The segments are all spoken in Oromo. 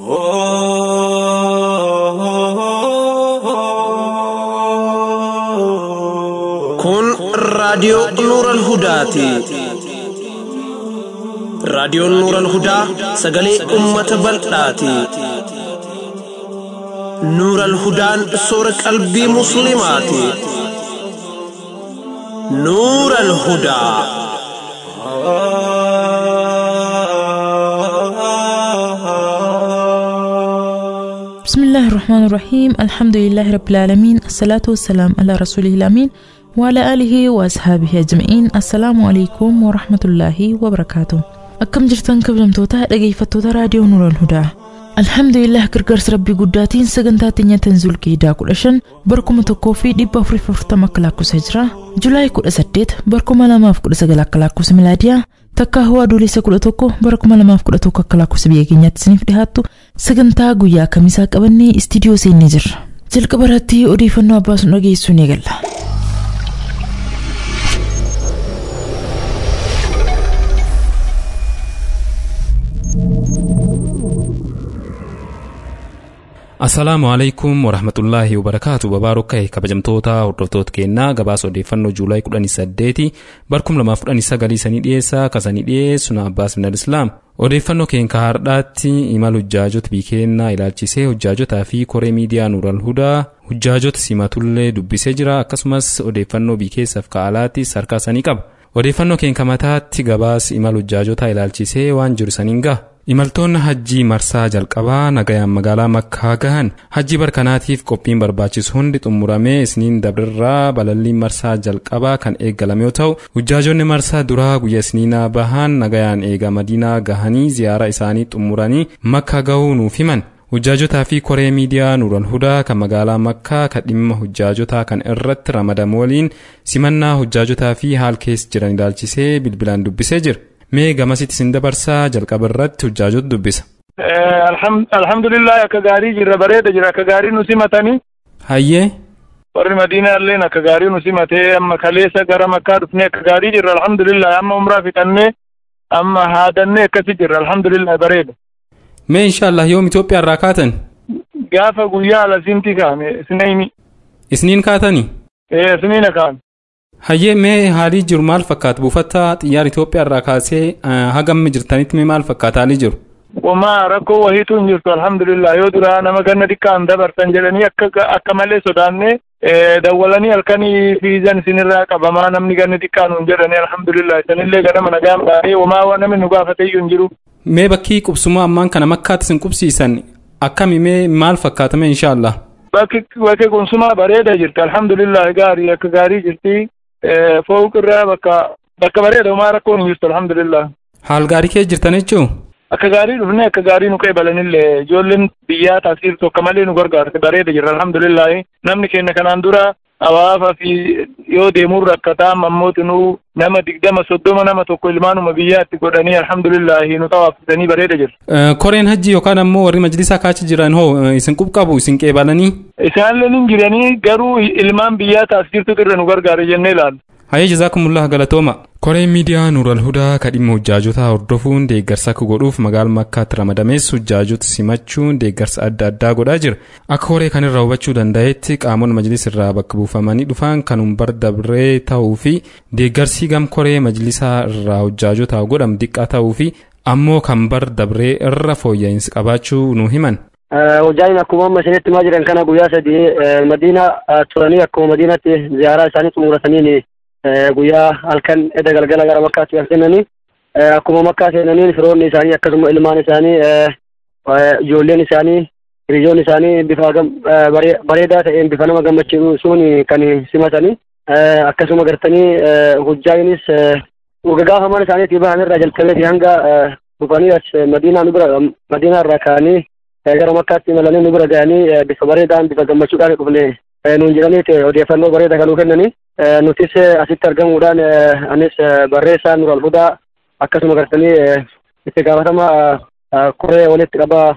Kun raadiyoo Nuuran Hudaati. Raadiyoon Nuuran Hudaa sagalee uummata bal'aati. Nuuran Hudaan soora qalbii Musliimaati. Nuuran Hudaa. بسم الله الرحمن الرحيم الحمد لله رب العالمين الصلاة والسلام على رسوله الأمين وعلى آله وأصحابه أجمعين السلام عليكم ورحمة الله وبركاته أكم جرتان كبجمتوتا dhaggeeffattoota raadiyoo Nuural Hudaa Alhamdulillah gargaarsa rabbii guddaatiin sagantaa teenya tanzul keedaa kudha shan barkuma tokkoo fi dhibba afurii afurtama akka lakkoofsa jira Julaay kudha saddeet barkuma lamaaf kudha sagal akka lakkoofsa milaadiyaa takka hawaa adoolessa kudha tokko bara kuma lamaaf kudha tokko akka lakkoofsa biyya keenyaatti isiniif dhihaattu sagantaa guyyaa kamisaa qabannee istiidiyoo seennee jirra jalqaba irratti odeeffannoo abbaasuun dhageessuu ni galla. Assalaamu alaikum warahmatullaahi wabarakaatu babaaroo ka'e kabajamtoota hordoftoota keenyaa gabaasa odeeffannoo juulaay 18 barkum 2019 sanii dhiyeessaa kasanii dhiyeessu na abbaas minal islaam odeeffannoo keenka hardhaatti imal hujjaajota biikeennaa ilaalchisee hujjaajotaa fi koree miidiyaa nuural hudaa hujjaajota simatullee dubbisee jira akkasumas odeeffannoo biikeessaaf ka'alaattis harkaa sanii qaba odeeffannoo keenka mataatti gabaas imal hujjaajotaa ilaalchisee waan jiru saniin gaha imaltoonni hajjii marsaa jalqabaa nagayaan magaalaa makkaa gahan hajjii barkanaatiif qophiin barbaachisu hundi xumuramee isniin dabrirraa balalliin marsaa jalqabaa kan eegalame yoo ta'u hujjaajonni marsaa duraa guyya isniinaa bahan nagayaan eega madiinaa gahanii ziyaara isaanii xumuranii makka gahuu nuuf himan hujjaajotaa fi koree miidiyaa nuural hudaa kan magaalaa makkaa kan dhimma hujjaajotaa kan irratti ramadamu waliin simannaa hujjaajotaa fi haal keessa jiran ilaalchisee bilbilaan dubbisee jira mee gamasitti sin dabarsaa jalqaba irratti hujjaajota dubbisa. alhamdulillah akka gaarii jirra bareeda jira akka gaarii nu simatanii. hayyee. warri madiinaa illeen akka gaarii nu simatee amma kaleessa gara makkaa dhufnee akka gaarii jirra alhamdulillah amma umraa fixannee amma haadannee akkasi jirra alhamdulillah bareeda. mee inshaallah yoom Itoophiyaa irraa kaatan. gaafa guyyaa alasimti kaame isniini. isniin kaatanii. ee isniina kaame. hayyee mee haalii jiru maal fakkaata buufata xiyyaara Itoophiyaa irraa kaasee hagam jirtanitti mee maal fakkaata haalii jiru. Wamaa rakkoo wahiitu hin jirtu alhamdulillah yoo duraa nama ganna xiqqaan dabartan jedhanii akka akka malee sodaannee dawwalanii halkanii fiizan isinirraa qabamaa namni ganni xiqqaan hin jedhanii alhamdulillah isanillee ganama nagaan baay'ee wamaa namni nu gaafate iyyuu hin jiru. Mee bakki qubsumaa ammaan kana makkaatti isin qubsiisan akkami mee maal fakkaatame inshaallah. Bakki bakki qubsumaa bareeda jirti alhamdulillah gaarii akka gaarii jirti. fooqirraa bakka bakka bareeda homaa rakkoon hin jirtu alhamdulillah. Haal gaarii kee jirtan jechuu? Akka gaarii dhufnee akka gaarii nu qeebalanillee ijoolleen biyyaa taasiftu akka malee nu gargaarte bareeda jirra alhamdulillah namni keenya kanaan dura hawaasa fi yoo deemuun rakkataa ammooti nu nama digdama soddoma nama tokko ilmaanuma biyyaatti godhanii alhamdulillah nu xawaafsisanii bareeda jirra. Koreen hajji yookaan ammoo warri majlisaa kaachi jiran hoo isin qubqabu isin qeebalanii? Isaanillee ni jiranii garuu ilmaan biyyaa taasiftutu irra nu gargaare jennee ilaalla. Hayyee jazaakumullah galatooma. Koreen miidiyaa Nuural Hudaa kan dhimma hujjaajotaa hordofuun deeggarsa akka godhuuf magaala makkaatti ramadamees hujjaajota simachuun deeggarsa adda addaa godhaa jira. Akka koree kanirraa hubachuu danda'etti qaamonni majlis irraa bakka buufamanii dhufan kan bar dabree ta'uu fi deeggarsi gam koree majlisaa irraa hujjaajotaa godhamu xiqqaa ta'uu fi ammoo kan bar dabree irra fooyya'insi qabaachuu nu himan. Hojjaan akkuma amma isinitti himaa jiran kana guyyaa sadii madiina turanii akkuma madiinatti ziyaaraa isaanii xumuratanii guyyaa halkan edda galgala gara makkaatti kan seenanii akkuma makkaa seenanii firoonni isaanii akkasuma ilmaan isaanii ijoolleen isaanii hiriyoonni isaanii bifa bareedaa ta'een bifa nama gammachiisuun kan simatanii akkasuma gartanii hojjaanis gagaafaman isaaniitii bahan irraa jalqabeeti hanga dhufanii as madiinaa nu bira madiinaa irraa ka'anii gara makkaatti imalanii nu bira ga'anii bifa bareedaan bifa gammachuudhaan dhufne nuun jedhanii odeeffannoo bareeda kanuu kennanii nutis asitti argamuudhaan anis barreessaa nural hudaa akkasuma gartanii itti gaafatama koree walitti qabaa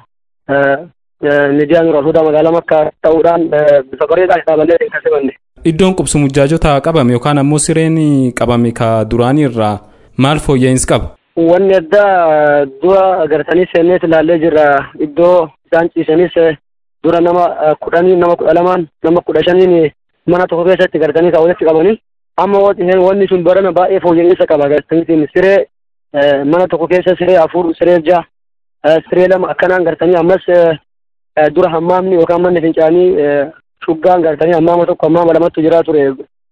miidiyaa nural hudaa magaalaa makkaa ta'uudhaan bifa bareedaan dhaabannee kan simanne. Iddoon qubsumu hujjaajota qabame yookaan ammoo sireen qabame ka duraanii irraa maal fooyya'insi qaba? wanni addaa dura gartanii seenneet ilaallee jirra iddoo isaan ciisanis dura nama kudhanii nama kudha lamaan nama kudha shaniin mana tokko keessatti gartanii kan walitti qabanii amma wanni sun barana baay'ee fooyya'insa qaba gartaniitiin siree mana tokko keessa siree afur siree jaha siree lama akkanaan gartanii ammas dura hammaamni yookaan manni fincaanii shuggaan gartanii hammaama tokko hammaama lamatu jiraa ture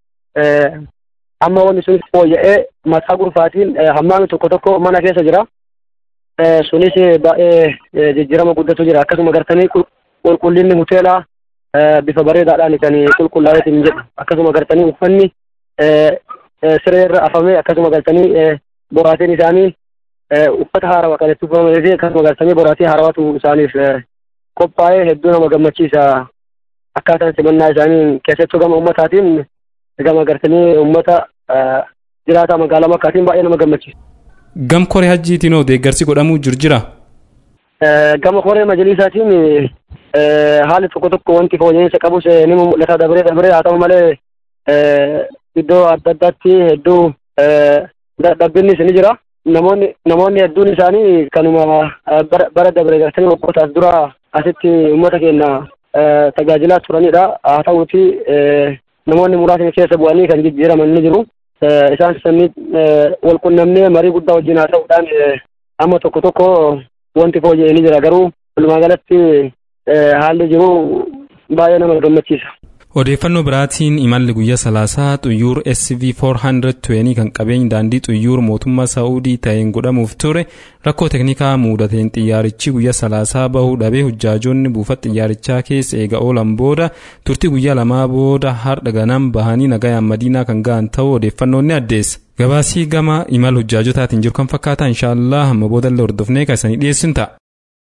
amma wanni sun fooyya'ee mataa gurfaatiin hammaamni tokko tokko mana keessa jira sunis baay'ee jijjiirama guddatu jira akkasuma gartanii qulqullinni hoteelaa bifa bareedaadhaan kan qulqullaa'eetiin jedhu akkasuma gartanii uffanni siree irra afamee akkasuma gartanii boraatiin isaanii uffata haarawaa kan itti uffifamee fi akkasuma gartanii boraatii haarawatu isaaniif qophaa'ee hedduu nama gammachiisa akkaataan simannaa isaanii keessattuu gama ummataatiin gama gartanii ummata jiraataa magaalaa makkaatiin baay'ee nama gammachiisa. Gam koree hajjiitiin hoo deeggarsi godhamuu jiru jira? Gama koree majalisaatiin haalli tokko tokko wanti fooyya'insa qabus ni mul'ata dabaree dabaree haa ta'u malee iddoo adda addaatti hedduu dhabbinnis ni jira. Namoonni namoonni hedduun isaanii kanuma bara dabaree gartanii waggoota dura asitti uummata keenya tajaajilaa turanidha. Haa ta'uuti namoonni muraasni keessa bu'anii kan jijjiiraman ni jiru. Isaan sanii wal qunnamnee marii guddaa wajjin haa ta'uudhaan amma tokko tokko wanti fooyya'ee ni jira garuu walumaa galatti haalli jiru baay'ee nama gammachiisa. Odeeffannoo biraatiin imalli guyyaa salaasaa xuyyuur SV 420 kan qabeenyi daandii xuyyuur mootummaa Saa'udii ta'een godhamuuf ture rakkoo teknikaa muudateen xiyyaarichi guyyaa salaasaa bahuu dhabee hujjaajoonni buufata xiyyaarichaa keessa eega oolan booda turtii guyyaa lamaa booda har'a ganam bahanii nagayaan madiinaa kan ga'an ta'uu odeeffannoon ni addeessa. Gabaasii gama imala hujjaajotaatiin jiru kan fakkaata inshaallah hamma boodallee hordofnee kan isanii dhiyeessin ta'a.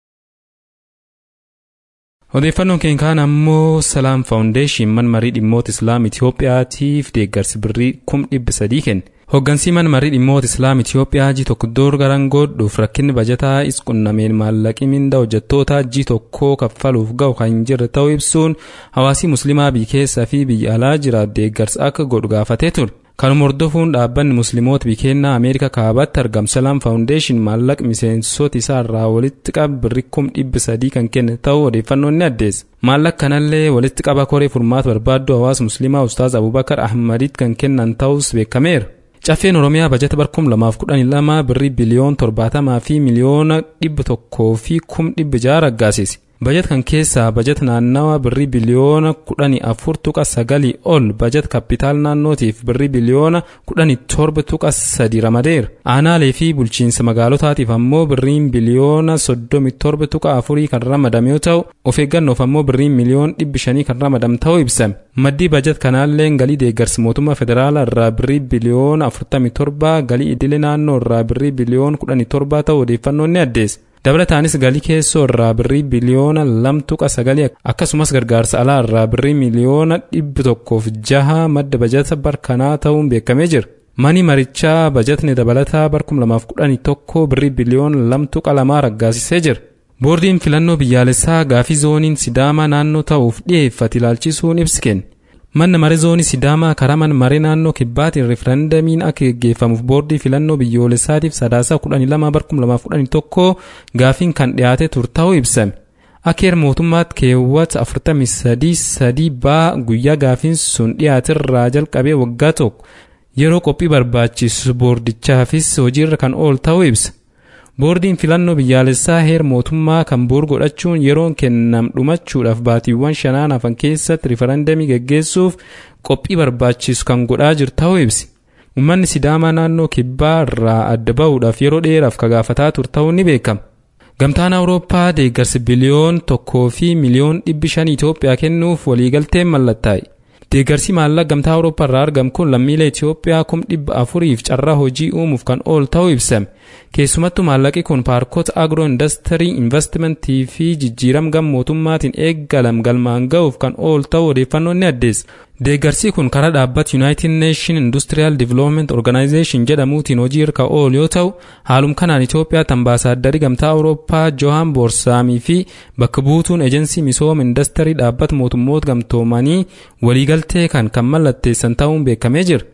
odeeffannoon keenya kaan ammoo salaam faawundeeshin man marii dhimmoota islaam itiyoophiyaatiif deeggarsi birrii kum dhibba sadii kenne hoggansii man marii dhimmoota islaam itiyoophiyaa ji tokko door garan godhuuf rakkinni bajataa isqunnameen maallaqi minda hojjettoota ji tokkoo kaffaluuf ga'u kan hin jirre ta'uu ibsuun hawaasii muslimaa biyya keessaa fi biyya alaa jiraatu deeggarsa akka godhu gaafatee ture kanuma hordofuun dhaabbanni musliimoota biyya keenyaa ameerika kaabaatti argamu salaam faawundeeshin maallaqa miseensota isaa irraa walitti qabu birrii kum dhibba sadii kan kenne ta'uu odeeffannoon ni addeessa maallaqa kanallee walitti qaba koree furmaata barbaaddu hawaasa musliimaa ustaaz abubakar ahmadiit kan kennan ta'us beekameera caffeen oromiyaa bajata bara kum lamaaf kudhanii lama birrii biliyoon torbaatamaa fi miliyoona dhibba tokkoo fi kum dhibba jaha raggaasise bajat kan keessaa bajat naannawa birrii biliyoona kudhanii afur tuqa sagalii ol bajat kapitaal naannootiif birrii biliyoona kudhanii torba tuqa sadi ramadeera aanaalee fi bulchiinsa magaalotaatiif ammoo birriin biliyoona soddomi torba tuqa afurii kan ramadame yoo ta'u of eeggannoof ammoo birriin miliyoon dhibbi shanii kan ramadame ta'uu ibsame maddii bajat kanaallee galii deeggarsi mootummaa federaalaa irraa birrii biliyoona afurtami torba galii idilee naannoo irraa birrii biliyoona kudhanii torba ta'uu odeeffannoon ni addeessa dabalataanis galii keessoo irraa birrii biliyoona lamtuqa sagalii akkasumas gargaarsa alaa irraa birrii miliyoona dhibba tokkoof jaha madda bajata barkanaa ta'uun beekamee jira. mani marichaa bajatni dabalataa bar 2011 birrii biliyoona lamtuqa lamaa raggaasisee jira. boordiin filannoo biyyaalessaa gaafii zooniin sidaamaa naannoo ta'uuf dhiyeeffate ilaalchisuun ibsi kenne. manna maree zoonii sidaamaa karaa man maree naannoo kibbaatiin referendamiin akka geggeeffamuuf boordii filannoo biyyoolessaatiif sadaasaa kudhanii lama bar kuma lamaaf kudhanii tokko gaafiin kan dhiyaate ture ta'uu ibsame akka heera mootummaatti keewwata afurtamii sadii sadii baa guyyaa gaafiin sun dhiyaaterraa jalqabee waggaa tokko yeroo qophii barbaachisu boordichaafis hojiirra kan oolu ta'uu ibsa boordiin filannoo biyyaalessaa heera mootummaa kan boor godhachuun yeroon kennam dhumachuudhaaf baatiiwwan shanaan hafan keessatti rifarandamii geggeessuuf qophii barbaachisu kan godhaa jiru ta'uu ibsi uummanni sidaamaa naannoo kibbaa irraa adda bahuudhaaf yeroo dheeraaf kagaafataa ture ta'uu ni beekama gamtaan awurooppaa deeggarsi biliyoon tokkoo fi miliyoon dhibbi shan itoophiyaa kennuuf waliigalteen mallattaa'e deeggarsi maallaqa gamtaa awurooppaa irraa argamu kun lammiilee itoophiyaa kum dhibba afuriif carraa hojii uumuuf kan oolu ta'uu ibsame keessumattuu maallaqi kun paarkota agro indastirii investimentii fi jijjiirama gam mootummaatiin eeggalam galmaan ga'uuf kan oolu ta'uu odeeffannoon ni addeessa deeggarsi kun karaa dhaabbata united nation industrial development organization jedhamuutiin hojii irra oolu yoo ta'u haalum kanaan itoophiyaatti ambaasaaddari gamtaa awurooppaa johan boorsaamii fi bakka buutuun ejensii misooma indastirii dhaabbata mootummoota gamtoomanii waliigaltee kan kan mallatteessan ta'uun beekamee jira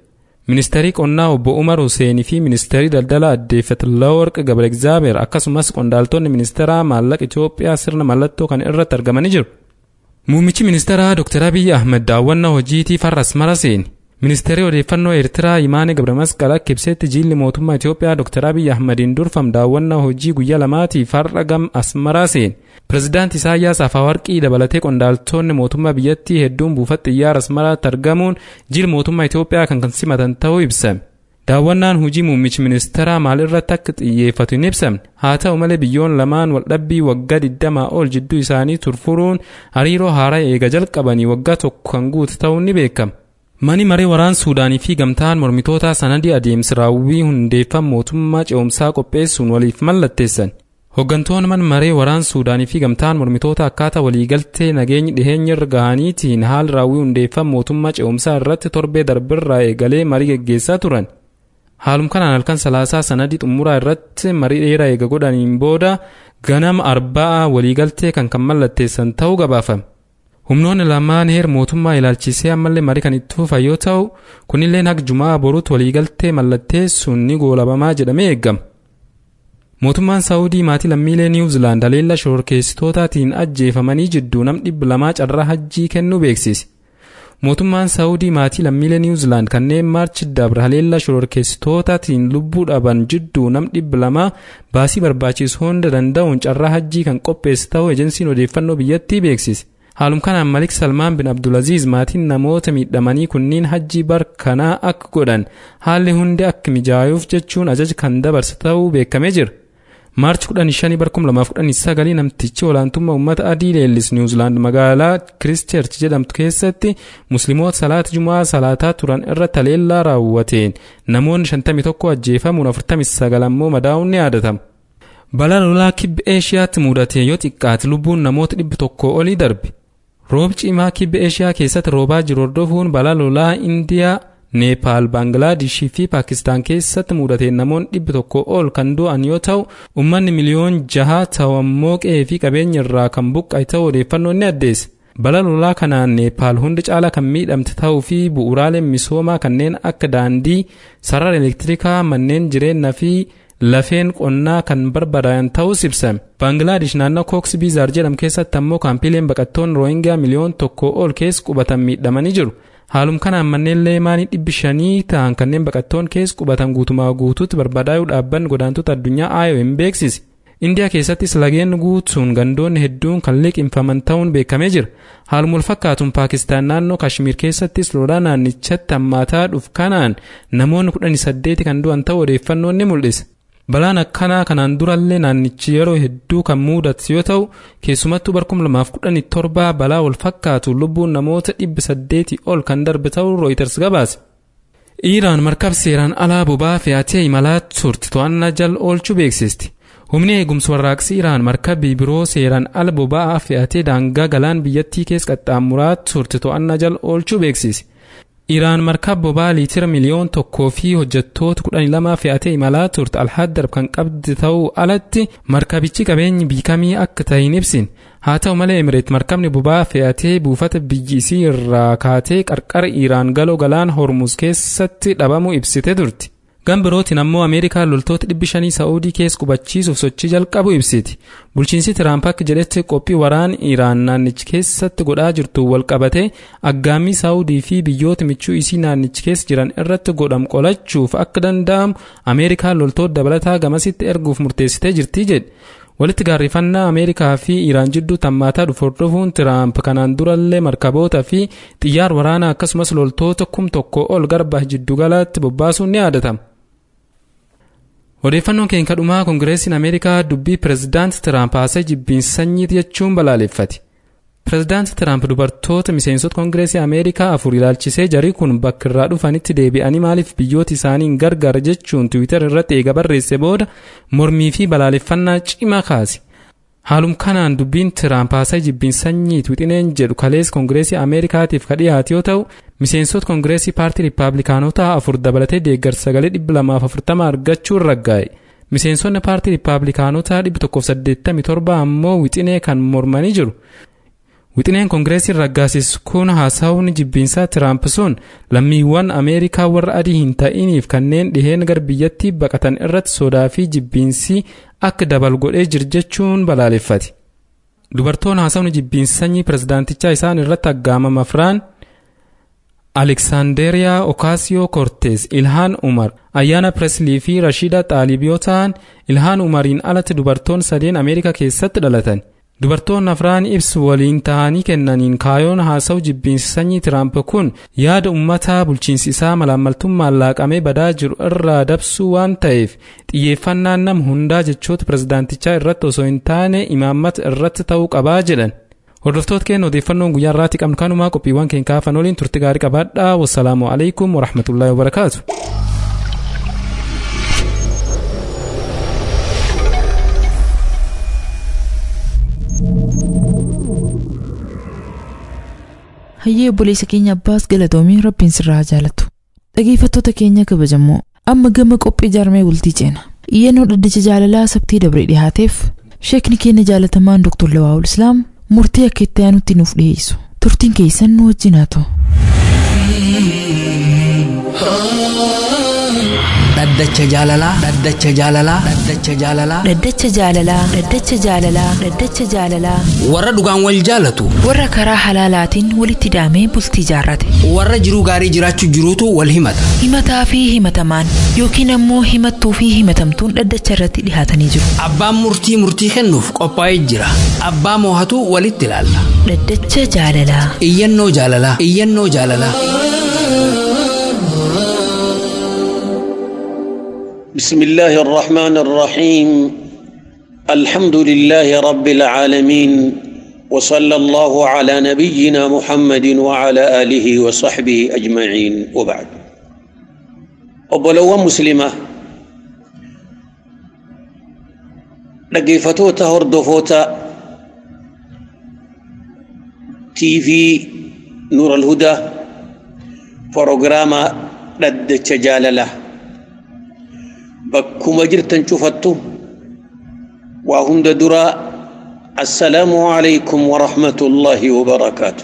ministeerii qonnaa obbo Umar Huseenii fi ministeerii daldalaa adde Fetlaworq Gabra Egzaabeer akkasumas qondaaltonni ministeeraa maallaqa Itoophiyaa sirna mallattoo kan irratti argamanii jiru. Muummichi ministeeraa Dr. Abiy Ahmed daawwannaa hojiitiif har'a Asmara seeni. Ministeerri odeeffannoo Eertiraa Imaane Gabramasqal akka ibsetti jiilli mootummaa Itoophiyaa Dr. Abiy Ahmediin durfam daawwannaa hojii guyyaa lamaatiif har'a gam Asmaraa seeni. Pireezidaanti Isaayyaas Afaawarqii dabalatee qondaaltonni mootummaa biyyattii hedduun buufata xiyyaara Asmaraatti argamuun jiil mootummaa Itoophiyaa kan kan simatan ta'uu ibsame. Daawwannaan hojii muummichi ministeeraa maalirratti akka xiyyeeffatu hin ibsamne haa ta'u malee biyyoon lamaan waldhabbii waggaa digdamaa ol jidduu isaanii turfuruun hariiroo haaraa eega jalqabanii waggaa tokko kan guute ta'uun ni beekama. Mani maree waraan Suudaanii fi gamtaan mormitoota sanadii adeemsi raawwii hundeeffama mootummaa ce'umsaa qopheessuun waliif mallatteessan. Hooggantoonni man maree waraan Suudaanii fi gamtaan mormitoota akkaataa waliigaltee nageenyi dhiheenya irra gahaniitiin haala raawwii hundeeffama mootummaa ce'umsaa irratti torbee darbirraa eegalee marii geggeessaa turan. Haalum kanaan halkan salaasaa sanadii xumuraa irratti marii dheeraa eega godhaniin booda ganama arba'aa waliigaltee kan kan mallatteessan ta'uu gabaafame. Humnoonni lamaan heer mootummaa ilaalchisee ammallee marii kan itti fufan yoo ta'u kunillee haga jumaa boruutti waliigaltee mallatteessuun ni goolabamaa jedhamee eegama. Mootummaan Saawudii maatii lammiilee Niwuzilaand haleellaa shororkeessitootaatiin ajjeefamanii jidduu nam dhibba lamaa carraa hajjii kennuu beeksise. Mootummaan Saawudii maatii lammiilee Niwuzilaand kanneen maarchi dabre haleellaa shororkeessitootaatiin lubbuu dhaban jidduu nam dhibba lamaa baasii barbaachisu hunda danda'uun carraa hajjii kan qopheesse ta'uu ejensiin odeeffannoo biyyattii beeksise. Haalum kanaan Malik Salmaan bin Abdulaziz maatiin namoota miidhamanii kunniin hajjii barkanaa akka godhan haalli hundi akka mijaayuuf jechuun ajaja kan dabarse ta'uu beekamee jira. Maarchi 15 bar 2019 namtichi olaantummaa uummata adii leellis Niwuzilaand magaalaa Kiristeerch jedhamtu keessatti musliimoota salaata jumaa salaataa turan irra haleellaa raawwateen namoonni 51 ajjeefamuun 49 ammoo madaa'uun ni yaadatama. Balaa lolaa kibba Eeshiyaatti mudate yoo xiqqaate lubbuun namoota dhibba tokkoo olii darbe. Roob cimaa kibba Eeshiyaa keessatti roobaa jiru hordofuun balaa lolaa Indiyaa, Neepaal, Baangalaadishii fi Paakistaan keessatti mudateen namoonni dhibba tokko ol kan du'an yoo ta'u, uummanni miliyoon jaha ta'u ammoo qe'ee fi qabeenya irraa kan buqqa'e ta'uu odeeffannoon ni addeesse. Balaa lolaa kanaan Neepaal hundi caalaa kan miidhamte ta'uu fi bu'uuraaleen misoomaa kanneen akka daandii, sarara elektirikaa, manneen jireenyaa fi lafeen qonnaa kan barbadaa'an ta'us ibsame. Baangilaadesh naannoo Kooks Biizaar jedhamu keessatti ammoo kaampiileen baqattoonni Rooyingaa miliyoon tokko ol keessa qubatan miidhamanii jiru. Haalum kanaan manneen leemaanii dhibbi shanii ta'an kanneen baqattoonni keessa qubatan guutumaa guutuutti barbadaa'uu dhaabbanni godaantota addunyaa IOM beeksise. Indiyaa keessattis lageen guutuun gandoonni hedduun kan liqimfaman ta'uun beekamee jira. Haaluma walfakkaatuun Paakistaan naannoo Kashmir keessattis lolaa naannichatti hammaataa dhufu kanaan namoonni kudhanii saddeeti kan du'an ta'uu odeeffannoon ni mul'isa. Balaan akkanaa kanaan durallee naannichi yeroo hedduu kan mudatu yoo ta'u keessumattuu bara 2017 balaa wal fakkaatu lubbuun namoota dhibba saddeetii ol kan darbe ta'uu Reuters gabaase. Iiraan markab seeraan alaa boba'aa fe'atee imalaa turte to'annaa jala oolchuu beeksisti. Humni eegumsa warraaqsi Iiraan markabii biroo seeraan ala boba'aa fe'atee daangaa galaan biyyattii keessa qaxxaamuraa turte to'annaa jala oolchuu beeksise. Iraan markab boba'aa liitira miliyoon tokkoo fi hojjettoota kudhanii lama fe'atee imalaa turte alhaddarb kan qabdi ta'uu alatti markabichi qabeenyi biikamii akka ta'e hin ibsin haa ta'u malee emireet markabni boba'aa fe'atee buufata biyyi isii irraa kaatee qarqara Iraan galoo galaan hormuz keessatti dhabamuu ibsite turti. Gan birootiin ammoo Ameerikaan loltoota dhibbi shanii Saa'udii keessa qubachiisuuf sochii jalqabu ibsiti. Bulchiinsi Tiraamp akka jedhetti qophii waraana Iraan naannichi keessatti godhaa jirtu wal qabate aggaammii Saa'udii fi biyyoota michuu isii naannichi keessa jiran irratti godhamu qolachuuf akka danda'amu Ameerikaan loltoota dabalataa gamasitti erguuf murteessitee jirti jedhe. Walitti gaarrifannaa Ameerikaa fi Iraan jidduu tammaataa dhufu hordofuun Tiraamp kanaan durallee markaboota fi xiyyaara waraanaa akkasumas loltoota kum tokko ol garba jiddugalaatti bobbaasuun ni yaadatama. Odeeffannoon keenya kadhumaa Koongireesiin Ameerikaa dubbii Pireezidaanti Tiraamp haasa'e jibbiinsa sanyiiti jechuun balaaleffate. Pireezidaanti Tiraamp dubartoota miseensota Koongireesii Ameerikaa afur ilaalchisee jarii kun bakka irraa dhufanitti deebi'anii maaliif biyyoota isaanii hin gargaara jechuun Tiwiitar irratti eega barreesse booda mormii fi balaaleffannaa cimaa kaase. Haalum kanaan dubbiin Tiraamp haasa'e jibbiinsa sanyiiti wixineen jedhu kalees Koongireesii Ameerikaatiif ka dhiyaate yoo ta'u miseensota Koongireesii paartii Riippaabilikaanotaa afur dabalatee deeggarsa sagalee dhibba lamaaf afurtama argachuun raggaa'e. Miseensonni paartii Riippaabilikaanotaa dhibba tokkoof saddeettamii torba ammoo wixinee kan mormanii jiru. Wixineen Koongireesiin raggaasisu kun haasawni jibbiinsaa Tiraamp sun lammiiwwan Ameerikaa warra adii hin ta'iniif kanneen dhiheen gar biyyattii baqatan irratti sodaa fi jibbiinsi akka dabal godhee jir jechuun balaaleffate. Dubartoonni haasawni jibbiinsa sanyii pirezidaantichaa isaan irratti aggaamama firaan Aleksaanderiyaa Okaasiyoo Kortees, Ilhaan Umar, Ayyaana Preslii fi Rashiida Xaalib yoo ta'an, Ilhaan Umariin alatti dubartoonni sadeen Ameerikaa keessatti dhalatan. Dubartoonni afraan ibsu waliin ta'anii kennaniin kaayoon haasawu jibbiinsi sanyii Tiraamp kun yaada uummataa bulchiinsi isaa malaammaltummaan laaqamee badaa jiru irraa dabsuu waan ta'eef xiyyeeffannaan nama hundaa jechoota pirezidaantichaa irratti osoo hin taane imaammata irratti ta'uu qabaa jedhan. Hordoftoota keenya odeeffannoon guyyaa irraatti qabnu kanumaa qophiiwwan keenya kaafan waliin turte gaarii qabaadhaa. Wassalaamu alaikum warahmatullaahi wabarakaatu. hayyee obboleessa keenya abbaas galatoomii rabbiin sirraa jaalatu dhageeffattoota keenya kabajamoo amma gama qophii jaarmee bultii ceena iyyannoo dhaddacha jaalalaa sabtii dabree dhihaateef sheekni keenya jaalatamaan doktor Lawaa'ul Islaam murtii akka itti aanutti nuuf dhiyeessu turtiin keessan nu wajjin haa ta'u. dhaddacha jaalalaa dhaddacha jaalalaa dhaddacha jaalalaa Dhaddacha jaalalaa Dhaddacha jaalalaa Dhaddacha jaalalaa warra dhugaan wal jaalatu warra karaa halaalaatiin walitti hidhamee bultii jaarrate warra jiruu gaarii jiraachuu jiruutu wal himata himataa fi himatamaan yookiin ammoo himattuu fi himatamtuun dhaddacha irratti dhihaatanii jiru abbaan murtii murtii kennuuf qophaa'ee jira abbaa moohatu walitti ilaalla Dhaddacha jaalalaa iyyannoo jaalalaa iyyannoo jaalalaa بسم الله الرحمن الرحيم الحمد لله رب العالمين وصلى الله على نبينا محمد وعلى آله وصحبه أجمعين وبعد أبولو مسلمة dhaggeeffatoota hordoftoota TV Nuur al-Hudaa proogiraama dhaddacha jaalalaa bakkuma jirtan cufattu waa hunda dura assalaamu alaykum warahmatullaahi wabarakaatu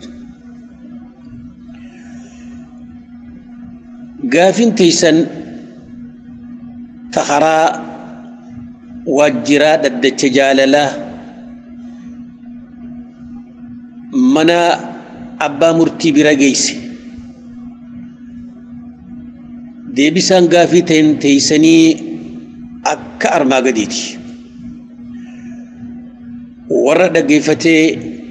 gaafin teeysan takaraa waajjiraa dhaddacha jaalalaa mana abbaa murtii bira geeyse deebisaan gaafii ta'in teeysanii akka armaa gadiiti warra dhaggeeffatee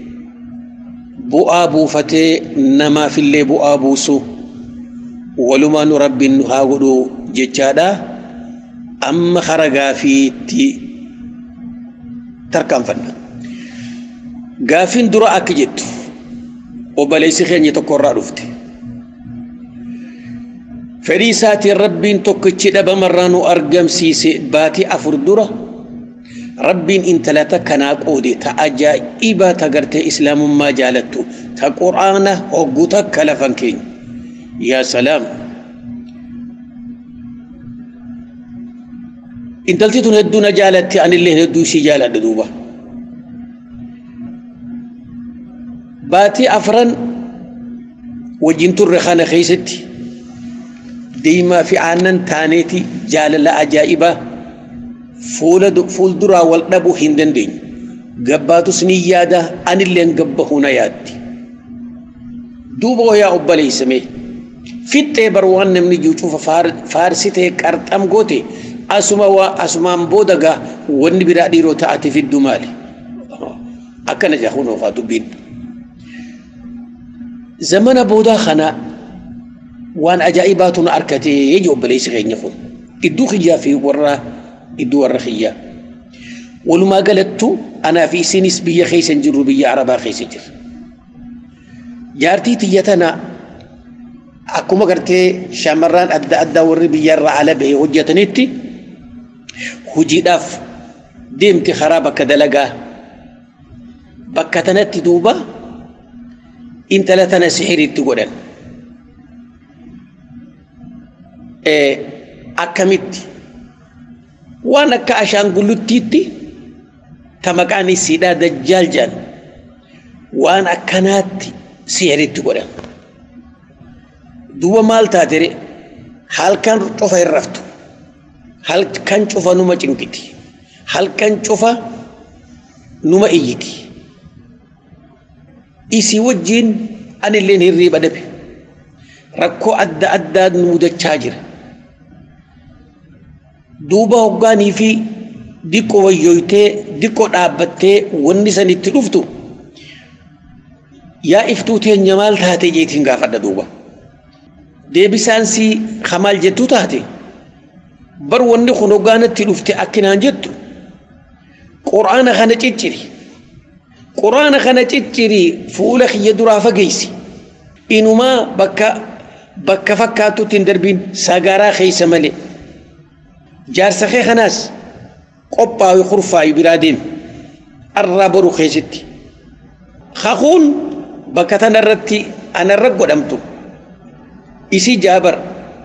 bu'aa buufatee namaafillee bu'aa buusu walumaanu rabbiin nu haa godhu jechaadha amma kara gaafiitti tarkaanfanna gaafiin dura akka jettu obboleessi keenya tokko irraa dhufte fedhii isaatiin rabbiin tokkichi dhabamarraa nu argamsiise baatii afur dura rabbiin intala takkanaa qoode ta ajaa'ibaa ta gartee islaamummaa jaalattu ta quraana hogguu takka lafan keenya yaa salaam intalti tun hedduu na jaalatti anillee hedduu isii jaaladha duuba baatii afran wajjin turre kana keessatti deemaa fi aannan taaneeti jaalala ajaa'ibaa fuulduraa wal dhabuu hin dandeenyu gabbaatus ni yaada anilleen gabbahuu na yaaddi duuba hoyaa obboleessame fixxee bar waan namni juucuufa faarsitee qarxam goote asuma waa asumaan booda gaa wanni biraa dhiiroo ta'ate fiddu maali akkana jaahuun ofaa dubbiin zamana boodaa kana waan ajaa'ibaatu na arkatee yeji obboleessi keenya kun idduu kiyyaa fi warra idduu warra kiyyaa walumaa galattu anaa fi isinis biyya keessa hin jirru biyya arabaa keessa jirra jaartii tiyya tana akkuma gartee shamarraan adda addaa warri biyyarraa ala bahee hojjetanitti hojiidhaaf deemti karaa bakka dalagaa bakka tanatti duuba intala tana sixiriitti godhan akkamitti waan akka ashaangulluttiitti ta maqaan isiidhaa dajjaal jedhan waan akkanaatti sihiritti godhan duuba maal taatere halkan cufa hin raftu halkan cufa numa cinqiti halkan cufa numa iyyiti isii wajjiin anilleen hirriiba dhabe rakkoo adda addaa nu mudachaa jira duuba hoggaanii fi diqqo wayyooytee diqqo dhaabbattee wanni san itti dhuftu yaa iftuu teenya maal taate jeetiin gaafadha duuba deebisaan si kamaal jettu taate bar wanni kun hoggaanatti dhufte akkinaan jettu quraana kana cicciri quraana kana cicciri fuula kiyya duraa fageeysi inumaa bakka bakka fakkaatutti hin darbiin sagaraa keeysa malee jaarsa kee kanaas qophaawi kurfaayi biraa deemi arraa boru keessatti haquun bakka tanarratti anarra godhamtu isii jaabar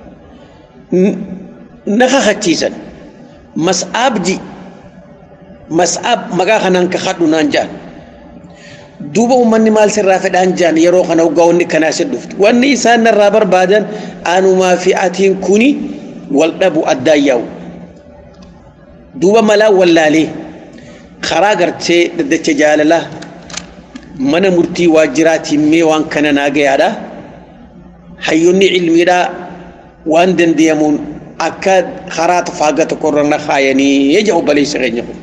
na kakachiisan mas'aabji mas'aab maqaa kanaan kakadhu naan jaan duuba ummanni maal sirraa fedhaan jaan yeroo kana hoggaa wanni kanaa si dhuftu wanni isaan narraa barbaadan anumaa fi atiin kuni wal dhabu addaan yaa'u duuba malaa wallaalee karaa gartee daddacha jaalalaa mana murtii waajjiraatiin mee waan kana naa gayaadha hayyonni cilmiidhaa waan dandeemuun akka karaa faaga tokkorra na kaayanii jecha obboleessa keenya kun.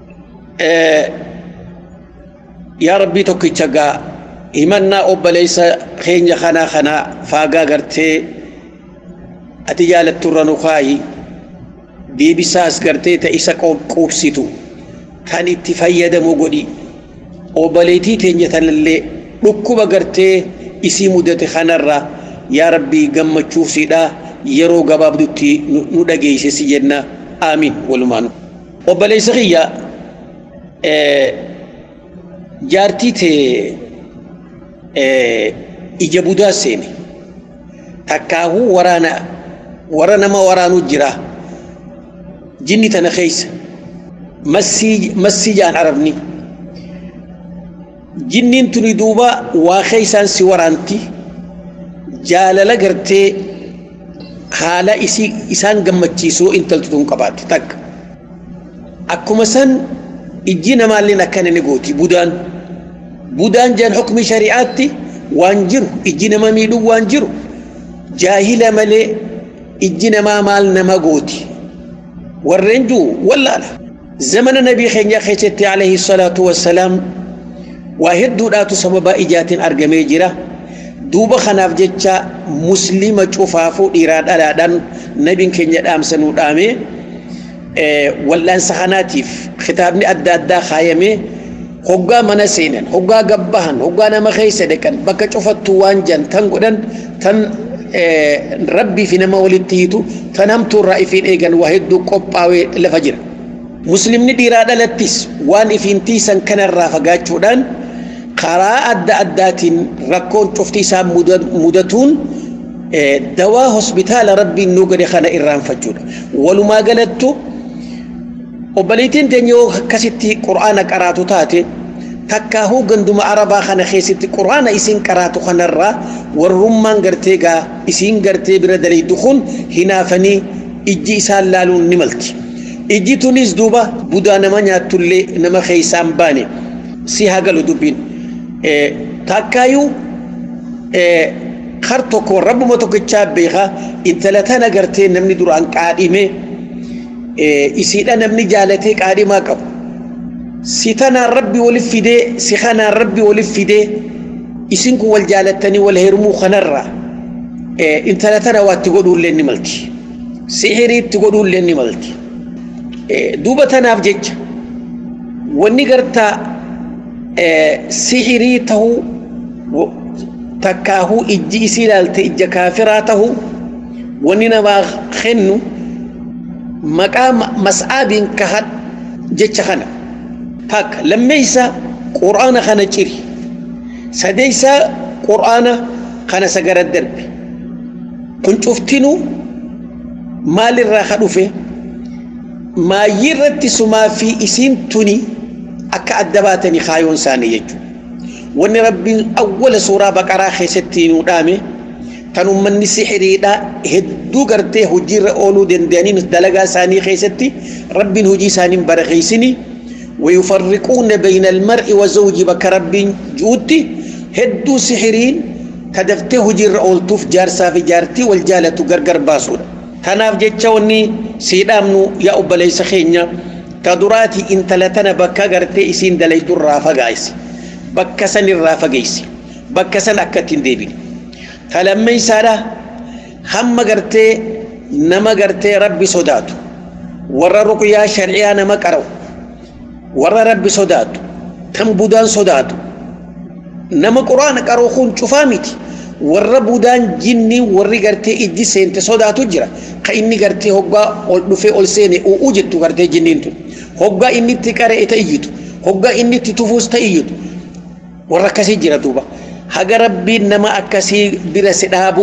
yaa rabbii tokkicha gaa himannaa obboleessa keenya kanaa kanaa faagaa gartee ati jaalatturra nu kaayi deebisaas gartee ta isa quubsitu kan itti fayyadamu godhi obboleetii teenya tanallee dhukkuba gartee isii mudate kanarra yaa rabbii gammachuufsiidha yeroo gabaabdutti nu dhageeyse si jenna aamiin walumaanu obboleessa kiyya jaartii tee ija budaa seene takkaahuu waraana warra nama waraanuu jira jinni tana keeysa massii jaan arabni jinniin tuni duuba waa keeysaan si waraanti jaalala gartee haala isaan gammachiisuu intaltu tun qabaatti takka akkuma san ijji namaalleen akkana ni gooti budaan budaan jaan hukmi shari'aatti waan jiru ijji nama miidhuu waan jiru jaahila malee ijji namaa maal nama gooti warreen juu wallaala zamana nabii keenya keessatti alayhi salaatu wassalaam waa hedduudhaatu sababa ijaatiin argamee jira duuba kanaaf jecha muslima cufaafuu dhiiraa dhalaadhaan nabiin keenya dhaamsanuu dhaamee wal'aansa kanaatiif kitaabni adda addaa kaayamee hoggaa mana seenan hoggaa gabbahan hoggaa nama keessa dhaqan bakka cufattuu waan jan tan godhan tan rabbii fi nama walitti hiitu tan hamtuurraa ifiin eegan waa hedduu qophaawee lafa jira muslimni dhiiraa dhalattis waan ifiin tiisan kanarraa fagaachuudhaan karaa adda addaatiin rakkoon cufti isaa mudatuun dawaa hospitaala rabbiin nuu gade kana irraanfachuudha walumaa galattu obboleettiin teenya yoo akkasitti qur'aana qaraatu taate takkaahuu ganduma arabaa kana keessatti qur'aana isiin qaraatu kanarraa warrummaan gartee gaa isiin gartee bira daleeydu kun hinaafanii ijji isaan laaluun ni malti ijji tunis duuba budaa nama nyaattullee nama keeysaan baane si haa galu dubbiin takkaayyuu kar tokko rabbuma tokkichaa beekaa intala tana gartee namni duraan qaadhime isiidha namni jaalatee qaadhimaa qabu si tanaan rabbi walif fidee si kanaan rabbi walif fidee isin kun wal jaalattanii wal heerumuu kanarraa intala tana waa itti godhuullee ni malti sihirii itti godhuullee ni malti duuba tanaaf jecha wanni gartaa sihirii tahuu takkaahuu ijji isii ilaalte ija kaafiraa tahuu wanni namaa kennu maqaa mas'aabiin kahan jecha kana takka lammeeysa qur'aana kana ciri sadeeysa qur'aana kana sagara darbe kun cuftinu maalirraa ka dhufe maayyii irratti sumaa fi isiin tuni akka adda baatanii kaayoon isaanii jechuudha wanni rabbiin awwala suuraa baqaraa keessatti nu dhaame tan ummanni sixiriidha hedduu gartee hojiirra ooluu danda'aniin dalagaa isaanii keessatti rabbiin hojii isaaniin barakeessini ويفرقون بين المرء وزوجه بك ربي جوتي هدو سحرين كدفته جير أولتوف جارسا في جارتي والجالة غرغر باسودا تناف جتشوني سيدامنو يا أبا ليس خينيا كدراتي انت لتنا بكا غرتي اسين دلي در رافا غايسي بكا سن الرافا غايسي بكا سن أكتين ديبين فلما يسارا هم غرتي نما غرتي ربي صداتو ورا رقيا شرعيا نما قرأو warra rabbi sodaatu kan budaan sodaatu nama quraana qaroo kun cufaa miti warra budaan jinni warri gartee ijji seente sodaatu jira ka inni gartee hoggaa ol dhufee ol seene u'uu jettu gartee jinniin tun hoggaa inni itti qaree ta iyyitu hoggaa inni itti tufuus ta iyyitu warra akkasii jira duuba haga rabbiin nama akkasii bira si dhaabu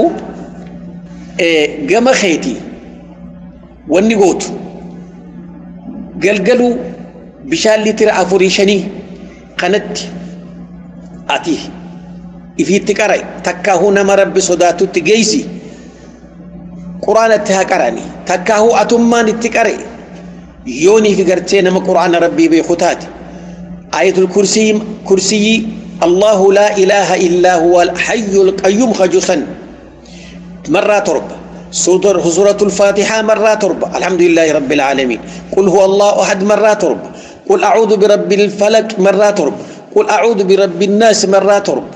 gama keetii wanni gootu galgaluu bishaan litira afurii shanii kanatti ati ifiitti qara takkaahuu nama rabbi sodaatutti geeysi quraanatti haa qarani takkaahuu atummaan itti qare yooniif gartee nama quraana rabbii beeku taate ayatul kursiyyi kursiyyi allahu laa ilaaha illaa huwa alhayyu alqayyuum kajusan marraa torba سورة الفاتحة مرة تربة الحمد لله رب العالمين قل هو الله أحد مرة تربة قل أعوذ برب الفلك مرة تربة قل أعوذ برب الناس مرة تربة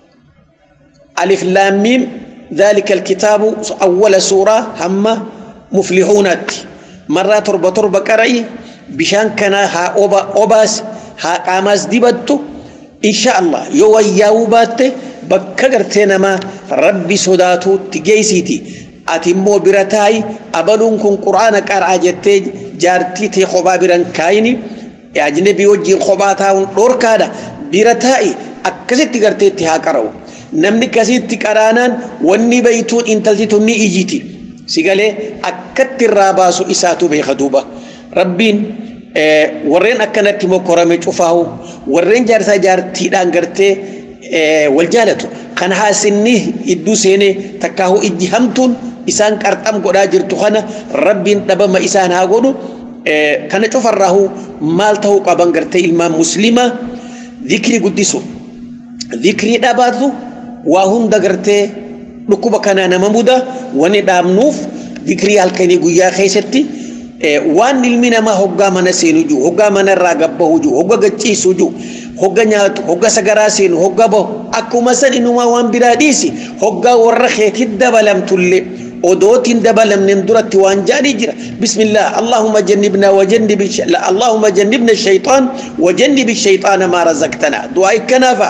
ألف لام ميم ذلك الكتاب أول سورة هم مفلحونات مرة تربة تربة كرأي بشان كان ها أوبا أوباس ها قاماس ديبتو إن شاء الله يو ياوبات بكغرتنا ما ربي صداتو تجيسيتي ati immoo bira taa'i abaluun kun quraana qaraa jettee jaartii tee kophaa biran kaayini ajnabii wajjin kophaa taa'uun dhorkaadha bira taa'i akkasitti garteetti haa qara'u namni akkasitti qaraanaan wanni beeytuun intalti tun ni ijiti sigalee akkatti irraa baasu isaatu beeka duuba rabbiin warreen akkanatti mokkorame cufaahu warreen jaarsaa jaartiidhaan gartee wal jaalatu kan haasinni idduu seenee takkaahu ijji hamtuun isaan qarxam godhaa jirtu kana rabbiin dhabama isaan haa godhu kana cufarraahu maal ta'uu qaban gartee ilmaan muslimaa dhikrii guddisu dhikrii dhabaatu waa hunda gartee dhukkuba kanaa nama muda wani dhaabnuuf dhikrii halkanii guyyaa keessatti waan ilmi namaa hoggaa mana seenu jiru hoggaa mana irraa gabbahu jiru hogga gachiisu jiru hogga nyaatu hogga sagaraa seenu hogga bahu akkuma san inumaa waan biraa dhiisi hoggaa warra keetii dabalamtullee odootiin dabalamneen duratti waan jaanii jira bismillah allahumma jannibna wajannib allahumma jannibna shaytaan wajannib shayxaana maa razaqtana du'aa ikkanaafa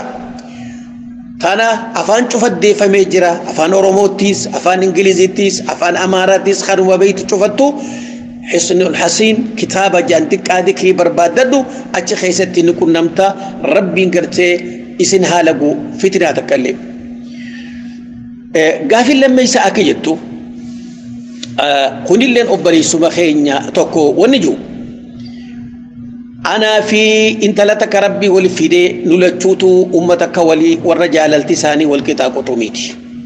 tana afaan cufaddeeffamee jira afaan oromoottiis afaan ingilizittiis afaan amaaraattis kanuma beeytu cufattu حسن الحسين كتابة جانتك ذكري برباددو أتش خيستي نكون نمتا ربي نقرتي إسن هالقو فتنة تكلم قافل لما يساءك جتو كن اللين أبري سمخينيا توكو ونجو أنا في إنت لتك ربي والفيدي نلتشوتو أمتك ولي والرجال التساني والكتاب قطوميتي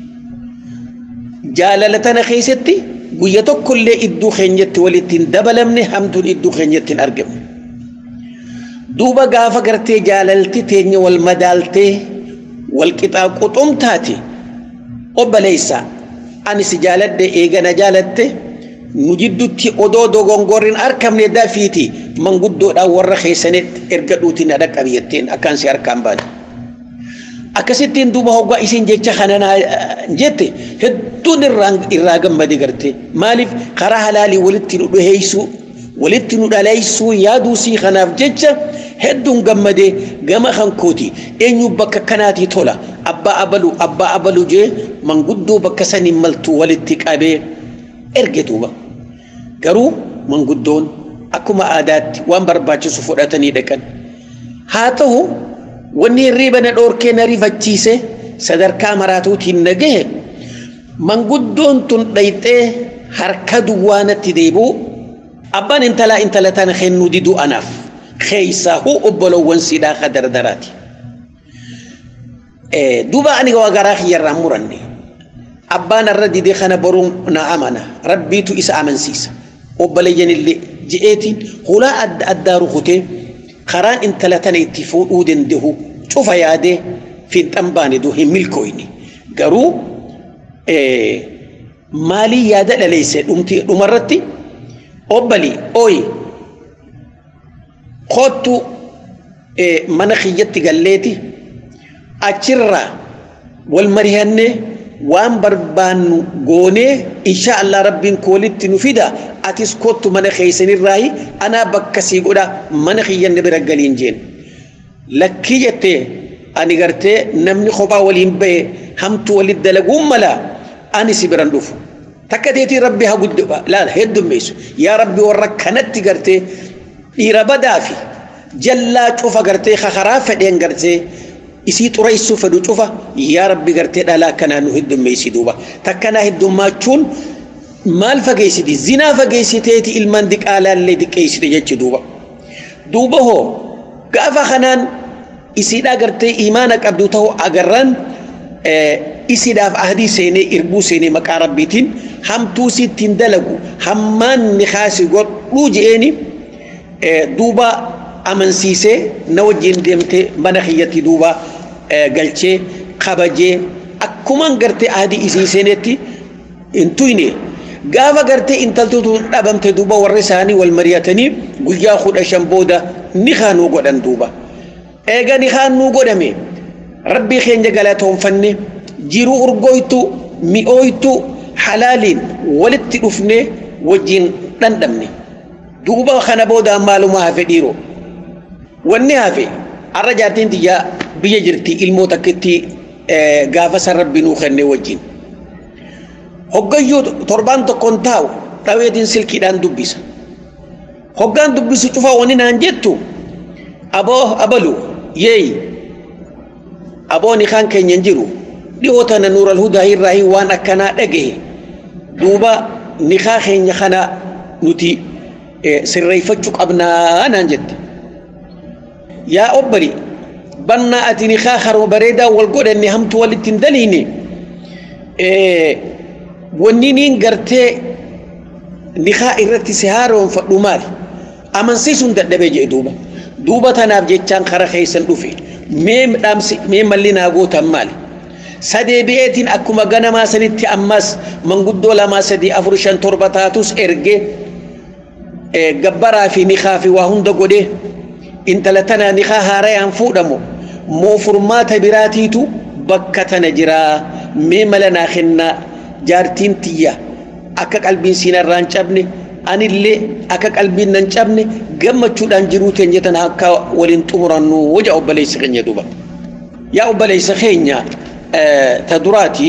جاللتنا خيستي guyya tokkollee iddoo keenyatti walittiin dabalamne hamtuun iddoo keenyatti hin argamu. Duuba gaafa gartee jaalalti teenya wal madaaltee wal qixaa quxumtaate obboleessa ani si jaaladde eegana jaalatte nu jidduutti odoo dogongorriin argamne dafiiti manguddoodhaan warra keessanitti erga dhuutiin na dhaqqabiyatteen akkaan si harkaan baane. akkasittiin duuba hoggaa isin jecha kana jette hedduun irraa gammade garte maaliif karaa halaalii walitti nu dhiheessuu walitti nu dhaleessuu yaaduu sii kanaaf jecha hedduun gammade gama hankooti eenyu bakka kanaatii tola abbaa abalu abbaa abalu jee manguddoo bakka saniin maltuu walitti qabee erge duuba garuu manguddoon akkuma aadaatti waan barbaachisu fudhatanii dhaqan haa ta'u wanni hirriiba na dhoorkee na rifachiise sadarkaa maraatuutiin na gahe manguddoon tun dhayxee harka duwwaanatti deebi'u abbaan intalaa intala tana kennuu diduu anaaf keeysaa huu obbolowwan sidhaa ka dardaraati duuba ani waa garaa kiyyarraan muranne abbaan irra didee kana boruun na amana rabbiitu isa amansiisa obboleeyyanillee je'eetiin hulaa adda addaa rukutee karaan intala tana itti fuudhuu danda'u cufa yaadee fiinxan baane duu hin milkooyne garuu maalii yaada dhaleesse dhumarratti obbali ooyi kottu mana kiyyatti galleeti achirraa wal marihannee waan barbaannu goonee insha Allah rabbiin koolitti nu fida atis kottu mana keessanirraahi anaa bakka sii godha mana kiyyanne bira galiin jeen lakkii jettee ani gartee namni kophaa waliin bahe hamtu walit dalaguun mala ani si biran dhufu takka teetii rabbi haa guddu laala heddummeessu yaa rabbi warra kanatti gartee dhiira badaa fi jallaa cufa gartee kakaraa fedheen gartee isii xureessuu fedhu cufa yaa rabbi gartee dhalaa kanaa nu heddummeessi duuba takkanaa heddummachuun maal fageessiti zinaa fageessiteeti ilmaan diqaalaallee diqqeessite jechi duuba duuba hoo gaafa kanaan isiidhaa gartee imaana qabdu ta'uu agarran isiidhaaf ahdii seenee irbuu seenee maqaa rabbiitiin hamtuu sittiin dalagu hammaan ni kaasi godhuu je'eeni duuba amansiisee na wajjin deemtee mana kiyyatti duuba galchee kabajee akkuman gartee ahdii isii seenetti hin tuyne gaafa gartee intaltutu dhabamte duuba warri isaanii wal mari'atanii guyyaa kudha shan booda ni kaanuu godhan duuba eega ni kaanuu godhame rabbii keenya galatoonfanne jiruu urgooytu mi'ooytu halaaliin walitti dhufne wajjin dhandhamne duuba kana booda maaluma hafe dhiiroo wanni hafe har'a jaartiin tiyyaa biyya jirti ilmoo takkitti gaafa san rabbi nuu kenne wajjin hoggayyuu torbaan tokkoon taa'u dhaweetiin silkiidhaan dubbisa hoggaan dubbisu cufaa wani naan jettu aboo abalu yeey aboo nikaan keenya jiru dhiyoo tana nuural hudaa irraa waan akkanaa dhagahe duuba nikaa keenya kana nuti sirreeffachuu qabnaa naan jette yaa obbali bannaa ati nikaa harma bareedaa wal godhanne hamtu walitti hin daliine wanni niin gartee nikaa irratti si haaroonfadhu maali amansiisuun dadhabee jedhe duuba duuba tanaaf jechaan kara keessan dhufe mee dhaamsi mee malli naa gootan maali sadee bi'eetiin akkuma ganamaa sanitti ammas manguddoo lamaa sadii afur shan torba taatus ergee gabbaraa fi nikaa fi waa hunda godhee intala tana nikaa haarayaan fuudhamu moo furmaata biraatiitu bakka tana jiraa mee mala naa kennaa jaartiin tiyya akka qalbiin siin irraa hin cabne anillee akka qalbiin nan cabne gammachuudhaan jiruu teenya tana akka waliin xumurannu waja obboleessa keenya duuba yaa obboleessa keenya ta duraati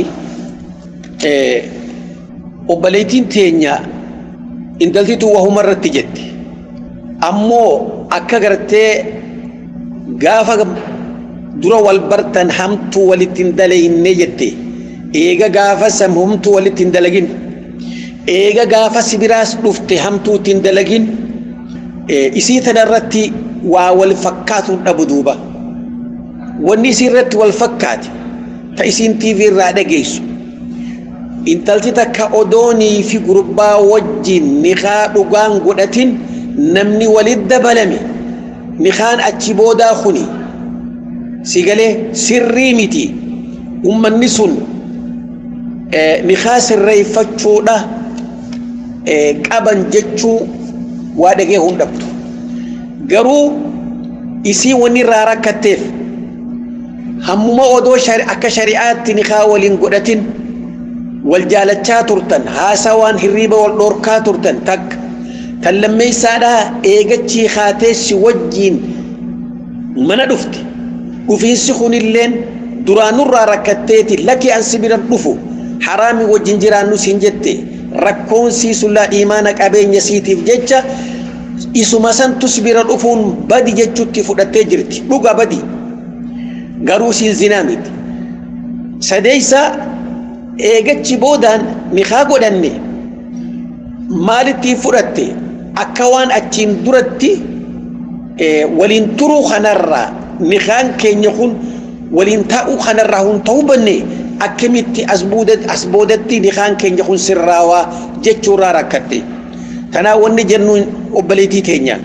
obboleettiin teenya intaltitu wahuma irratti jette ammoo akka gartee gaafa dura wal bartan hamtuu walitti hin dalayinne jette eega gaafa sam humtuu walitti hin dalagin eega gaafa sibiraas dhufte hamtuutti hin dalagin isii tana irratti waa wal fakkaatu dhabu duuba wanni isii irratti wal fakkaate ta isiin tiivii irraa dhageessu intalti takka odoonii fi gurbaa wajjin nikaa dhugaan godhatin namni walit dabalame nikaan achi boodaa kuni sigalee sirrii miti ummanni sun nikaa sirreeffachuudha qaban jechuu waa dhagee hundhabdu garuu isii wanni irraa rakkatteef hammuma odoo akka shari'aatti nikaa waliin godhatin wal jaalachaa turtan haasawaan hirriiba wal dhorkaa turtan takka kan lammeessaadhaa eegachii haateessi wajjiin mana dhufte dhufiinsi kunilleen duraanurraa rakkatteeti lakki ansi bira dhufu haraami wajjin jiraannu siin jette rakkoon siisullaa imaana qabeenya siitiif jecha isuma santus bira dhufuun badi jechutti fudhattee jirti dhuga badi garuu siin zinaa miti sadeeysa eegachi boodaan nikaa godhanne maalittiin fudhatte akka waan achiin duratti waliin turuu kanarraa nikaan keenya kun waliin taa'uu kanarraa hun ta'uu banne akkamitti as boodatti nikaan keenya kun sirraawaa jechuurraa rakkadhe tanaa wanni jennu obboleetii teenya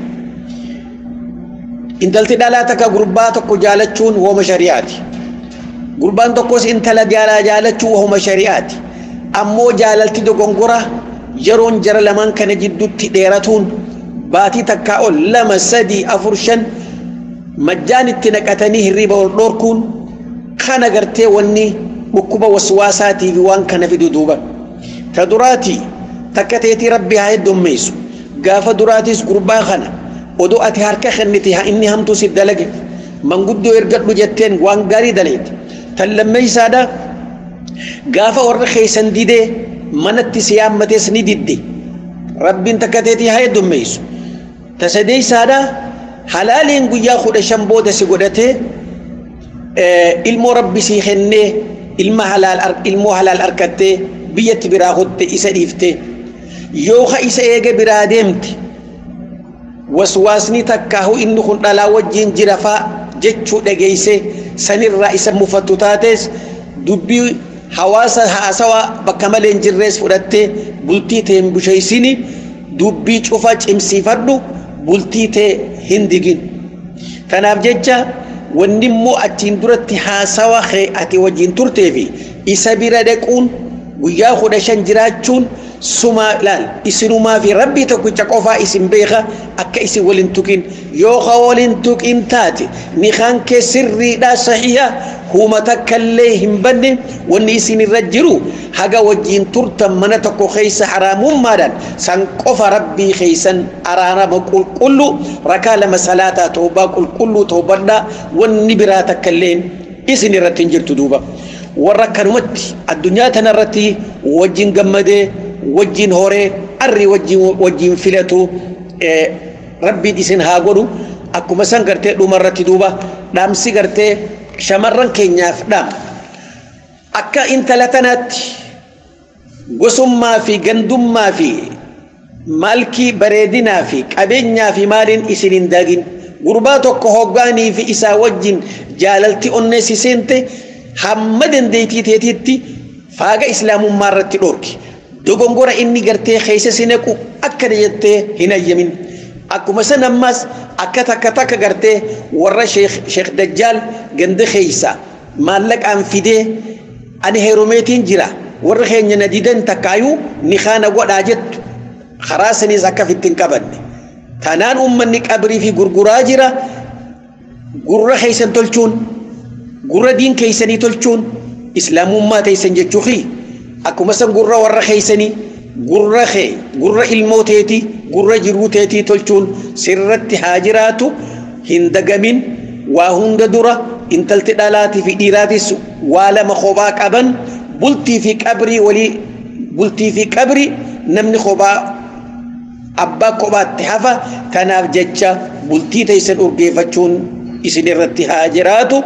intalti dhalaa takka gurbaa tokko jaalachuun wooma shari'aati gurbaan tokkos intala jaalaa jaalachuu wooma shari'aati ammoo jaalalti dogongora yeroon jara lamaan kana jidduutti dheeratuun baatii takkaa ol lama sadii afur shan majjaan itti naqatanii hirriba ol dhoorkuun kana gartee wanni dhukkuba waswaasaatii fi waan kana fidu duuba ta duraati takka teetii rabbi haa heddummeessu gaafa duraatis gurbaa kana odoo ati harka kennite haa inni hamtuu si dalage manguddoo ergadhu jetteen waan gaarii daleete tan lammeeysaadha gaafa warra keeysan didee manatti si yaammatees ni didde rabbiin takka teetii haa heddummeessu ta sadeeysaadha halaaliin guyyaa kudha shan booda si godhatee ilmoo rabbi sii kennee ilma halaal ilmoo halaal argattee biyyatti biraa kutte isa dhiifte yooka isa eega biraa deemte waswaasni takkaahu inni kun dhalaa wajjiin jira faa jechuu dhageeyse sanirraa isa mufattu taates dubbii hawaasa haasawaa bakka malee hin jirrees fudhattee bultii ta'e hin busheeysini dubbii cufa cimsiifadhu bultii ta'e hin digin kanaaf jecha wanni immoo achiin duratti haasawa ati wajjin turtee fi isa bira dhaquun guyyaa kudha shan jiraachuun sumaa laal isinumaa fi rabbii tokkicha qofaa isin beeka akka isin walin tuqin yooka walin tuqin taate nikaan kee sirriidha sahiha huma takkallee hin banne wanni isin irra jiru haga wajjiin turtan mana tokko keeysa haraamummaadhaan san qofa rabbii keeysan araarama qulqullu rakaa lama salaataa toobaa qulqulluu toobadhaa wanni biraa takkallee isin irratti hin jirtu duuba warra akkanumatti addunyaa tanarratti wajjin gammadee wajjin horee arri wajjin filatu rabbiin isin haa godhu akkuma san gartee dhumarratti duuba dhaamsi gartee shamarran keenyaaf dhaam akka intala tanaatti gosummaa fi gandummaa fi maalkii bareedinaa fi qabeenyaa fi maaliin isin hin daagin gurbaa tokko hoggaanii fi isaa wajjin jaalalti onneessi seente hamma dandeetii teetiitti faaga islaamummaa irratti dhoorki dogongora inni gartee keessa si naqu akkana jettee hin ayyamin akkuma san ammas akka takka takka gartee warra sheekh dajjaal ganda keeysa maallaqaan fidee ani heerumeetiin jira warra keenya na didan takkaayuu ni kaana godhaa jettu karaa saniis akka fittiin qabanne tanaan ummanni qabrii fi gurguraa jira gurra keeysan tolchuun gurra diin keeysanii tolchuun islaamummaa teeysan jechuufi akkuma san gurra warra keeysanii gurra kee gurra ilmoo teetii gurra jiruu teetii tolchuun sirratti haa jiraatu hin dagamin waa hunda dura intalti dhalaatii fi dhiiraatis waa lama kophaa qaban bultii fi qabrii walii bultii fi qabrii namni kophaa abbaa kophaatti hafa kanaaf jecha bultii teeysan urgeeffachuun isin irratti haa jiraatu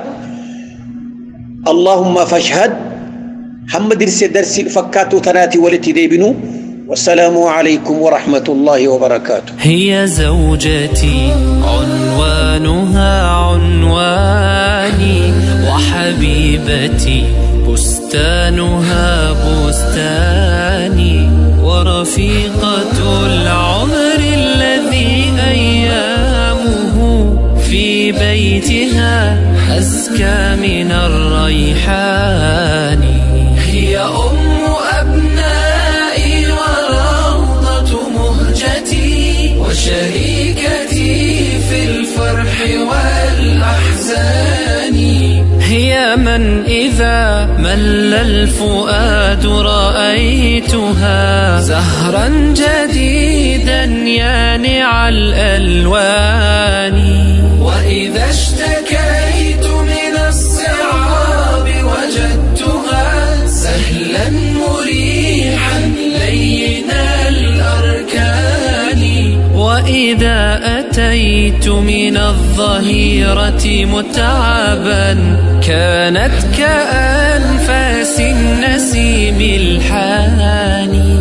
اللهم فاشهد هم درس درس فكاتو تناتي ولتي ديبنو والسلام عليكم ورحمة الله وبركاته هي زوجتي عنوانها عنواني وحبيبتي بستانها بستاني ورفيقة العمر الذي أيامه في بيتها أزكى من الريحان هي أم أبنائي وروضة مهجتي وشريكتي في الفرح والأحزان هي من إذا مل الفؤاد رأيتها زهرا جديدا يانع الألوان وإذا اشتكيت من الصعاب وجدتها سهلا مريحا لين الأركان وإذا أتيت من الظهيرة متعبا كانت كأنفاس النسيم الحاني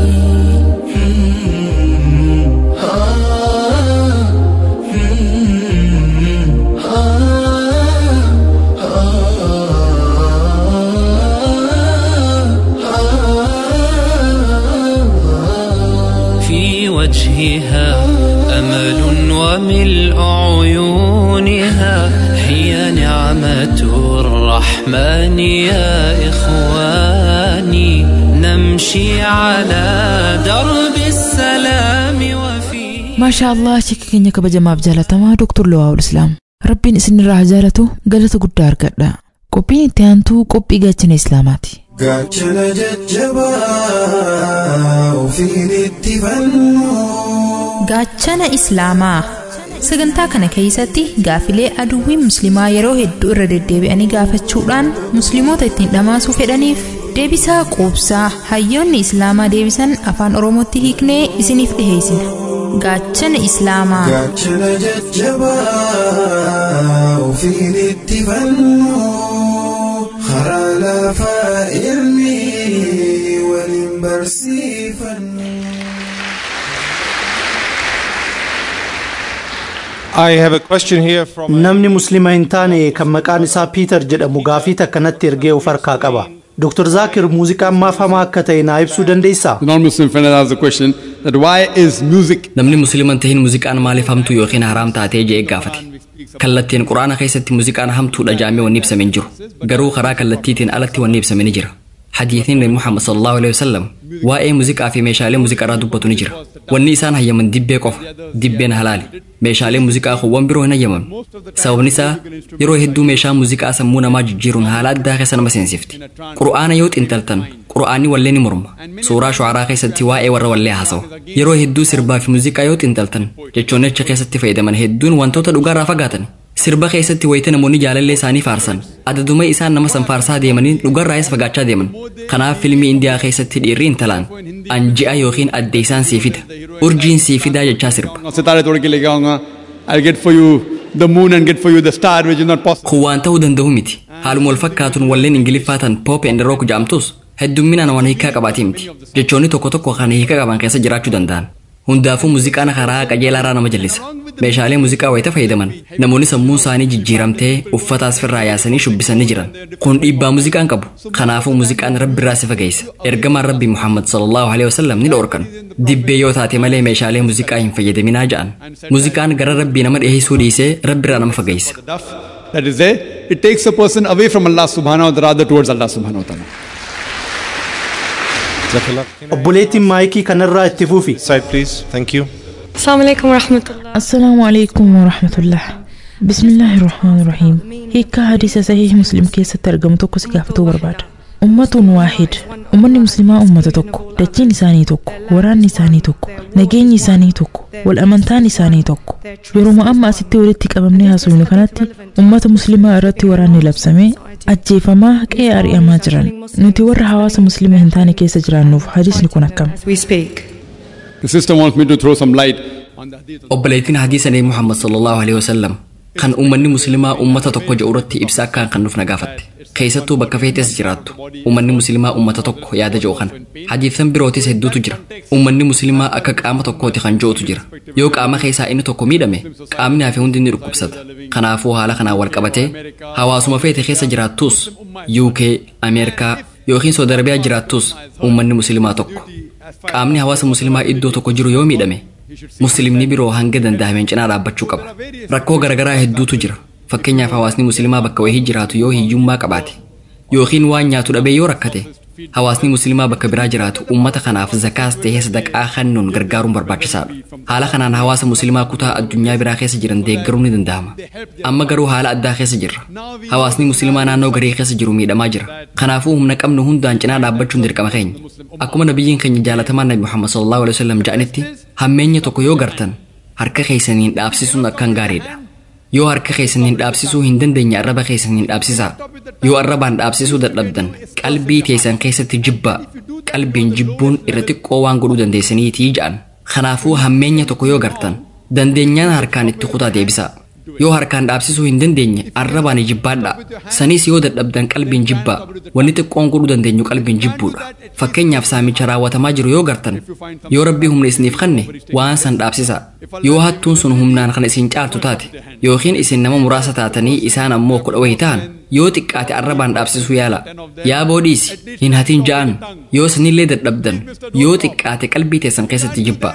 الرحمن يا إخواني نمشي على درب السلام وفي maashaa allah shikki keenya kabajamaaf jaalatamaa doktor Lawaa'ul Islaam rabbiin isinirraa haa jaalatu galata guddaa argadha qophiin itti aantuu qophii gaachana islaamaati gaachana jajjabaa ofiin itti fannu gaachana islaamaa sagantaa kana keessatti gaafilee aduwwiin musliimaa yeroo hedduu irra deddeebi'anii gaafachuudhaan musliimoota ittiin dhamaasuu fedhaniif deebisaa quubsaa hayyoonni islaamaa deebisan afaan oromootti hiiknee isiniif dhiheessina gaachana islaamaa gaachana jajjabaa ofiin itti fannu karaa lafaa ilmi waliin barsiifannu. I have a question here from Namni muslima hin taane kan maqaan isaa Piiter jedhamu gaafii takkanatti ergee of harkaa qaba. Dr. Zakir muuziqaan maaf hamaa akka ta'e naa ibsuu dandeessaa? The non-Muslim friend has the question that why is music Namni musliiman tahin muuziqaan maaliif hamtuu yookiin haraam taatee jee gaafate. Kallattiin quraana keessatti muuziqaan hamtuudha jaamee wanni ibsame hin jiru. Garuu karaa kallattiitiin alatti wanni ibsame ni jira. Hadiitiin Nabi Muhammad sallallahu alaihi wasallam waa'ee muuziqaa fi meeshaalee muuziqaa irraa dubbatu ni jira. Wanni isaan hayyaman dibbee qofa. Dibbeen halaali. Meeshaalee muuziqaa kuuwwan biroo hin hayyaman. Sababni isaa yeroo hedduu meeshaa muuziqaa sammuu namaa jijjiiruun haala addaa keessa nama seensifti. Qura'aana yoo xintaltan qura'aanni wallee ni morma. Suuraa shu'araa keessatti waa'ee warra wallee haasawa. Yeroo hedduu sirbaa fi muuziqaa yoo xintaltan jechoonni achi keessatti fayyadaman hedduun wantoota dhugaarraa fagaatan. Sirba keessatti wayita namoonni jaalallee isaanii faarsan adaduma isaan nama san faarsaa deemanii dhugarraayis fagaachaa deeman. Kanaaf fiilmii Indiyaa keessatti dhiirri intalaan anji'a yookiin adde isaan sii fida. Urjiin sii fidaa jechaa sirba. सितारे तोड़ के लेके आऊंगा I'll get for you the moon and get for you the star which is not possible. Kun waan ta'uu danda'u miti. Haaluma wal fakkaatuun walleen Ingiliffaatan pop and rock jedhamtus heddumminaan waan hiikaa qabaatee miti. Jechoonni tokko tokko kan hiika qaban keessa jiraachuu danda'an. Hundaafuu muuziqaan karaa qajeelaarraa nama jallisa. Meeshaalee muuziqaa wayita fayyadaman namoonni sammuun isaanii jijjiiramtee uffata asfirraa yaasanii shubbisanii jiran. Kun dhiibbaa muuziqaan qabu. Kanaafuu muuziqaan rabbi irraa si fageessa. Ergamaan rabbi Muhammad sallallahu alaihi wasallam ni dhoorkan. Dibbee yoo taate malee meeshaalee muuziqaa hin fayyadaminaa ja'an. Muuziqaan gara rabbii nama dhiyeessuu dhiisee rabbi irraa nama fageessa. That is there. It takes a person away from Allah subhanahu wa ta'ala rather towards Allah subhanahu wa ta'ala. Obboleettiin maayikii kanarraa itti fufi. Side please. Thank you. السلام عليكم ورحمة الله السلام عليكم ورحمة الله بسم الله الرحمن الرحيم هيك حديث صحيح مسلم كيس ترجم توكو سقافتو برباد أمة واحد أمني مسلمة أمة توكو دجين إساني توكو وران إساني توكو نجين إساني توكو والأمنتان إساني توكو يروم أما أستي ولدتي كممني هاسوين كانت أمة مسلمة أرتي وراني لبسمي ajjeefamaa qe'ee ari'amaa jiran nuti warra hawaasa musliima hin taane keessa jiraannuuf hadiisni kun akkam We speak. The sister wants me to throw some light Obboleettiin hadiisa Nabi Muhammad sallallahu alaihi wasallam kan uummanni musliimaa uummata tokko jedhu irratti ibsa akkaan kan nuuf nagaafatte. Keessattuu bakka feetes jiraattu uummanni musliimaa uummata tokko yaada jedhu kana. Hadiisan birootis hedduutu jira. Uummanni musliimaa akka qaama tokkooti kan jedhutu jira. Yoo qaama keessaa inni tokko miidhame qaamni hafe hundi ni dhukkubsata. Kanaafuu haala kanaan wal qabatee hawaasuma feete keessa jiraattus UK, Ameerikaa yookiin Saudi Arabiyaa jiraattus uummanni musliimaa tokko. Qaamni hawaasa musliimaa iddoo tokko jiru yoo miidhame musliimni biroo hanga danda'ameen cinaa dhaabbachuu qaba. Rakkoo garaagaraa hedduutu jira. Fakkeenyaaf hawaasni musliimaa bakka wayii jiraatu yoo hiyyummaa qabaate yookiin waan nyaatu dhabee yoo rakkate hawaasni musliimaa bakka biraa jiraatu uummata kanaaf zakaas ta'ee sadaqaa kennuun gargaaruun barbaachisaadha. Haala kanaan hawaasa musliimaa kutaa addunyaa biraa keessa jiran deeggaruun ni danda'ama. Amma garuu haala addaa keessa jirra. Hawaasni musliimaa naannoo garee keessa jiru miidhamaa jira. Kanaafuu humna qabnu hundaan cinaa dhaabbachuun dirqama keenya. Akkuma nabiyyiin keenya jaalatamaan Nabi Muhammad sallallahu alaihi wasallam jedhanitti hammeenya tokko yoo gartan harka keessaniin dhaabsisuun akkaan gaariidha. Yoo harka keessaniin dhaabsisuu hin dandeenye arraba keessaniin dhaabsisaa. Yoo arrabaan dhaabsisuu dadhabdan qalbii teessan keessatti jibbaa. Qalbiin jibbuun irra xiqqoo waan godhuu dandeessaniitii jedhan. Kanaafuu hammeenya tokko yoo gartan dandeenyaan harkaan itti kutaa deebisaa. Yoo harkaan dhaabsisuu hin dandeenye arrabaan jibbaadha. Sanis yoo dadhabdan qalbiin jibbaa. Wanni xiqqoon godhuu dandeenyu qalbiin jibbuudha. Fakkeenyaaf saamicha raawwatamaa jiru yoo gartan yoo rabbii humna isiniif kenne waan san dhaabsisaa. Yoo hattuun sun humnaan kan isin caaltu taate yookiin isin nama muraasa taatanii isaan ammoo kudha wayii ta'an yoo xiqqaate arrabaan dhaabsisuu yaala. Yaa boodhiisi hin hatiin ja'an yoo sanillee dadhabdan yoo xiqqaate qalbii teessan keessatti jibbaa.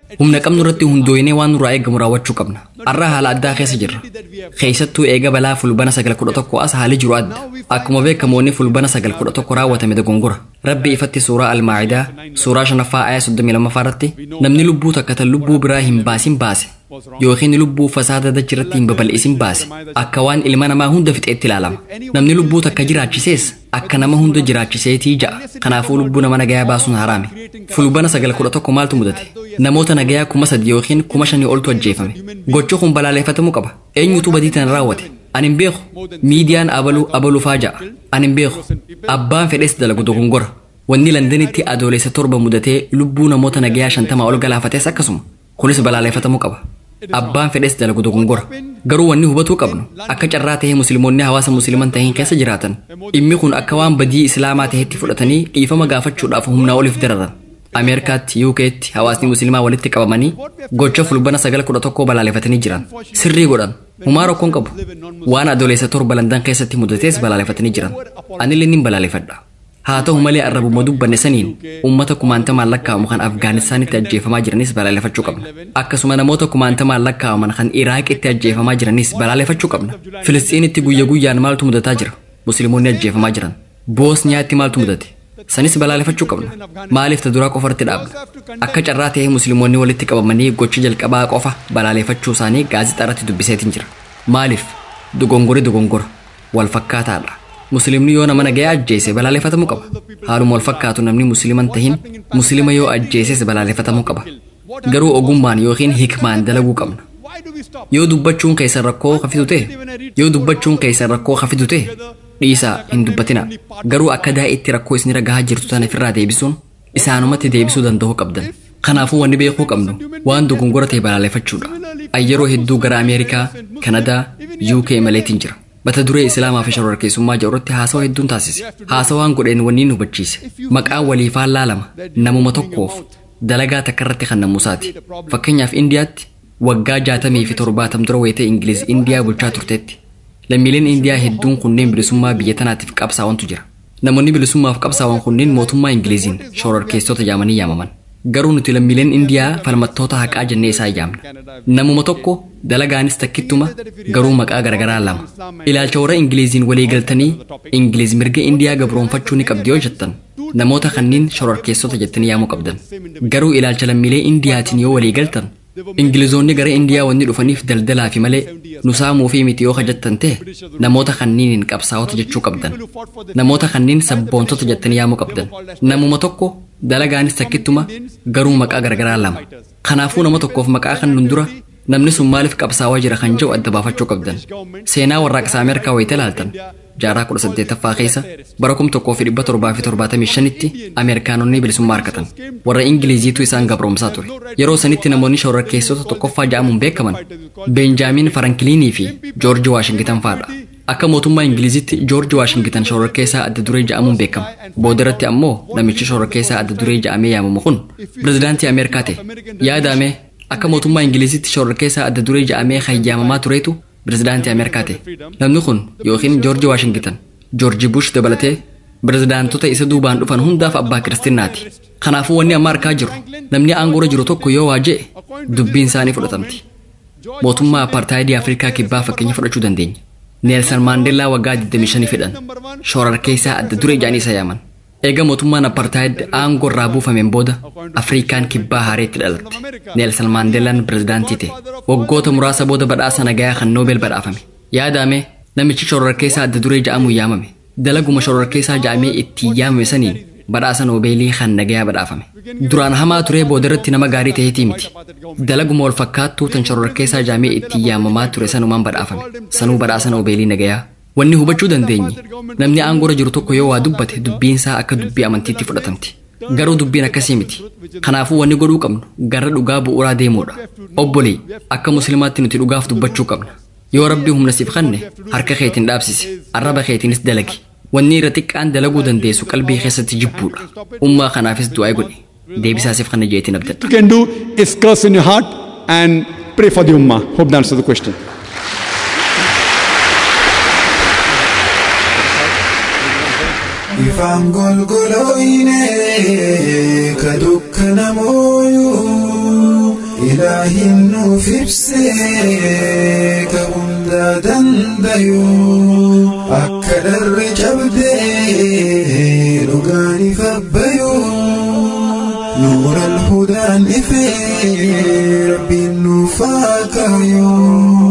humna qabnu irratti hundooyinee waan nurraa eegamu raawwachuu qabna har'a haala addaa keessa jirra keessattuu eega balaa fulbana sagal kudha tokko as haali jiru adda akkuma beekamoonni fulbana sagal kudha tokko raawwatame dogongora rabbi ifatti suuraa almaacidaa suuraa shanaffaa ayaa soddomii lammaffaa irratti namni lubbuu takka tan lubbuu biraa hin baasin baase yookiin lubbuu fasaada dachirratti hin babal'isin baase akka waan ilma namaa hunda fixeetti ilaalama namni lubbuu takka jiraachisees akka nama hunda jiraachiseetii ja'a kanaafuu lubbuu nama nagayaa baasuun haraame fulbana sagal kudha tokko maaltu mudate namoota nagayaa kuma sadi yookiin kuma shanii oltu ajjeefame gochi kun balaaleffatamuu qaba eenyutu badii tana raawwate ani hin beeku miidiyaan abaluu abaluufaa ja'a ani hin beeku abbaan fedhes dalagu dogongora wanni landanitti adoolessa torba mudatee lubbuu namoota nagayaa shantamaa ol galaafates akkasuma kunis balaaleffatamuu qaba abbaan fedhes dalagu dogongora garuu wanni hubatuu qabnu akka carraa tahee musliimoonni hawaasa musliiman tahiin keessa jiraatan dhimmi kun akka waan badii islaamaa tahetti fudhatanii dhiifama gaafachuudhaaf humnaa oliif dararan ameerikaatti yuukeetti hawaasni musliimaa walitti qabamanii gocha fulbana sagal kudha tokkoo balaaleffatanii jiran sirrii godhan humaa rakkoon qabu waan adoolessa torba landan keessatti mudatees balaaleffatanii jiran anillee nin balaaleffadha haa ta'u malee arrabuma dubbanne saniin uummata kumaantamaan lakkaa'amu kan afgaanistaanitti ajjeefamaa jiranis balaaleffachuu qabna akkasuma namoota kumaantamaan lakkaa'aman kan iraaqitti ajjeefamaa jiranis balaaleffachuu qabna filistiinitti guyya guyyaan maaltu mudataa jira musliimoonni ajjeefamaa jiran boosniyaatti maaltu mudate sanis balaaleffachuu qabna maaliif ta duraa qofarratti dhaabna akka carraa ta'ee musliimoonni walitti qabamanii gocha jalqabaa qofa balaaleffachuu isaanii gaazexaa irratti dubbiseetiin jira maaliif dogongori dogongora wal fakkaataadha musliimni yoo nama nagayaa ajjeese balaaleffatamuu qaba haaluma wal fakkaatu namni musliiman tahin musliima yoo ajjeeses balaaleffatamuu qaba garuu ogummaan yookiin hikmaan dalaguu qabna yoo dubbachuun keessan rakkoo hafitu ta'e yoo dubbachuun keessan rakkoo hafitu ta'e dhiisaa hin dubbatina garuu akka daa'itti rakkoo isin gahaa jirtu tana ofirraa deebisuun isaanumatti deebisuu danda'uu qabdan kanaafuu wanni beekuu qabnu waan dogongora ta'e balaaleffachuudha ayyeroo hedduu gara ameerikaa kanadaa uk maleetiin jira mata duree islaamaa fi shororkeessummaa jedhuratti haasawa hedduun taasise haasawaan godheen wanni nu hubachiise maqaan waliifaan laalama namuma tokkoof dalagaa takka irratti kan namusaati fakkeenyaaf indiyaatti waggaa jaatamii fi torbaatam dura wayitee ingiliz indiyaa bulchaa turteetti lammiileen indiyaa hedduun kunneen bilisummaa biyya tanaatiif qabsaa'antu jira namoonni bilisummaaf qabsaa'an kunneen mootummaa ingiliziin shororkeessota jaamanii yaamaman garuu nuti lammiileen indiyaa falmattoota haqaa jennee isaa yaamna namuma tokko dalagaanis takkittuma garuu maqaa garagaraa lama ilaalcha warra ingiliziin walii galtanii ingiliz mirga indiyaa gabroonfachuu ni qabdi yoo jettan namoota kanneen shororkeessota jettanii yaamuu qabdan garuu ilaalcha lammiilee indiyaatiin yoo walii galtan ingilizoonni gara indiyaa wanni dhufaniif daldalaa fi malee nu saamuu fi miti yoo hajattan ta'e namoota kanniiniin qabsaa'ota jechuu qabdan namoota kanniin sabboontota jettanii yaamuu qabdan namuma tokko dalagaanis takkittuma garuu maqaa garagaraa lama kanaafuu nama tokkoof maqaa kan nun dura namni sun maaliif qabsaawaa jira kan jedhu adda baafachuu qabdan seenaa warraaqsa ameerikaa wayita ilaaltan jaarraa kudha saddeettaffaa keessa bara kum tokkoo fi dhibba torbaa fi torbaatamii shanitti ameerikaanonni bilisummaa argatan warra ingiliziitu isaan gabroomsaa ture yeroo sanitti namoonni shororkeessota tokkoffaa ja'amuun beekaman beenjaamiin farankiliinii fi joorji waashingitan fa'adha akka mootummaa ingilizitti joorji waashingitan shororkeessaa adda duree ja'amuun beekama boodarratti ammoo namichi shororkeessaa adda duree ja'amee yaamamu kun pirezidaantii ameerikaa ta'e yaadame akka mootummaa ingilizitti shororkeessaa adda duree ja'amee hayyaamamaa tureetu pirezidaantii ameerikaa ta'e namni kun yookiin joorji waashingitan joorji bush dabalatee pirezidaantota isa duubaan dhufan hundaaf abbaa kiristaanaati kanaafuu wanni amma argaa jiru namni aangoora jiru tokko yoo waa je'e dubbiin isaanii fudhatamti mootummaa apartaayidii afrikaa kibbaa fakkeenya fudhachuu dandeenya neelsan maandeellaa waggaa 25 fedhan shororkeessaa adda duree ja'anii isa yaaman eega mootummaan apartaayid aangoo irraa buufameen booda afrikaan kibbaa haareetti dhalatte neelsan maandeelaan pirezidaantii ta'e waggoota muraasa booda badhaasa nagayaa kan noobel badhaafame yaadame namichi shororkeessaa adda duree ja'amuun yaamame dalaguma shororkeessaa ja'amee itti yaamame saniin badhaasa noobeelii kan nagayaa badhaafame duraan hamaa turee boodarratti nama gaarii ta'eetii miti dalaguma wal fakkaattuu tan shororkeessaa ja'amee itti yaamamaa ture sanumaan badhaafame sanuu badhaasa noobeelii nagayaa wanni hubachuu dandeenye namni aangoora jiru tokko yoo waa dubbate dubbiinsaa akka dubbii amantiitti fudhatamti garuu dubbiin akkasii miti kanaafuu wanni godhuu qabnu gara dhugaa bu'uuraa deemuudha obbolii akka muslimaatti nuti dhugaaf dubbachuu qabna yoo rabbii humna siif kanne harka keetiin dhaabsise arraba keetiinis dalagi wanni irra xiqqaan dalaguu dandeessu qalbii keessatti jibbuudha ummaa kanaafis du'aa godhi deebisaasiif kana jeetiin abdadha. You can do is curse in your heart and pray for the ummah. Hope that answers the question. Ifaan golgolooyine ka dukkana mooyuu إلهي نوفبسي كهندا دنديو أكد الرجب دي لغاني فبيو نور الهدى نفي ربي نفاكيو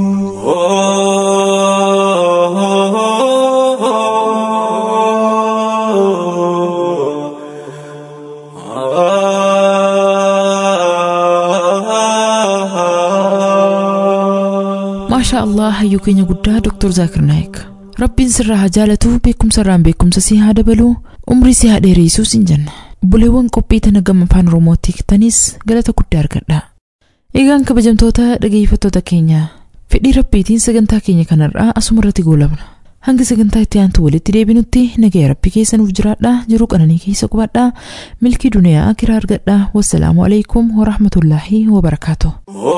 maashaa allah hayyuu keenya guddaa Dr. Zaakir Naayik rabbiin sirraa haa jaalatu beekumsa irraan beekumsa si haa dabalu umrii si haa dheereessuu sin jenna buleewwan qophii tana gama afaan oromootti hiiktanis galata guddaa argadha eegaan kabajamtoota dhageeffattoota keenya fedhii rabbiitiin sagantaa keenya kanarraa asuma irratti goolabna hanga sagantaa itti aantu walitti deebinutti nagaya rabbi keessa nuuf jiraadha jiruu qananii keessa qubadha milkii duniyaa kiraa argadha wassalaamu alaikum warahmatullaahi wabarakaatu.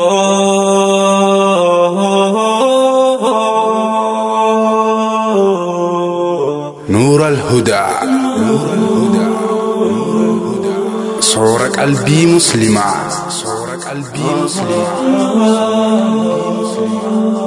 نور الهدى صور قلبي مسلما صور قلبي مسلما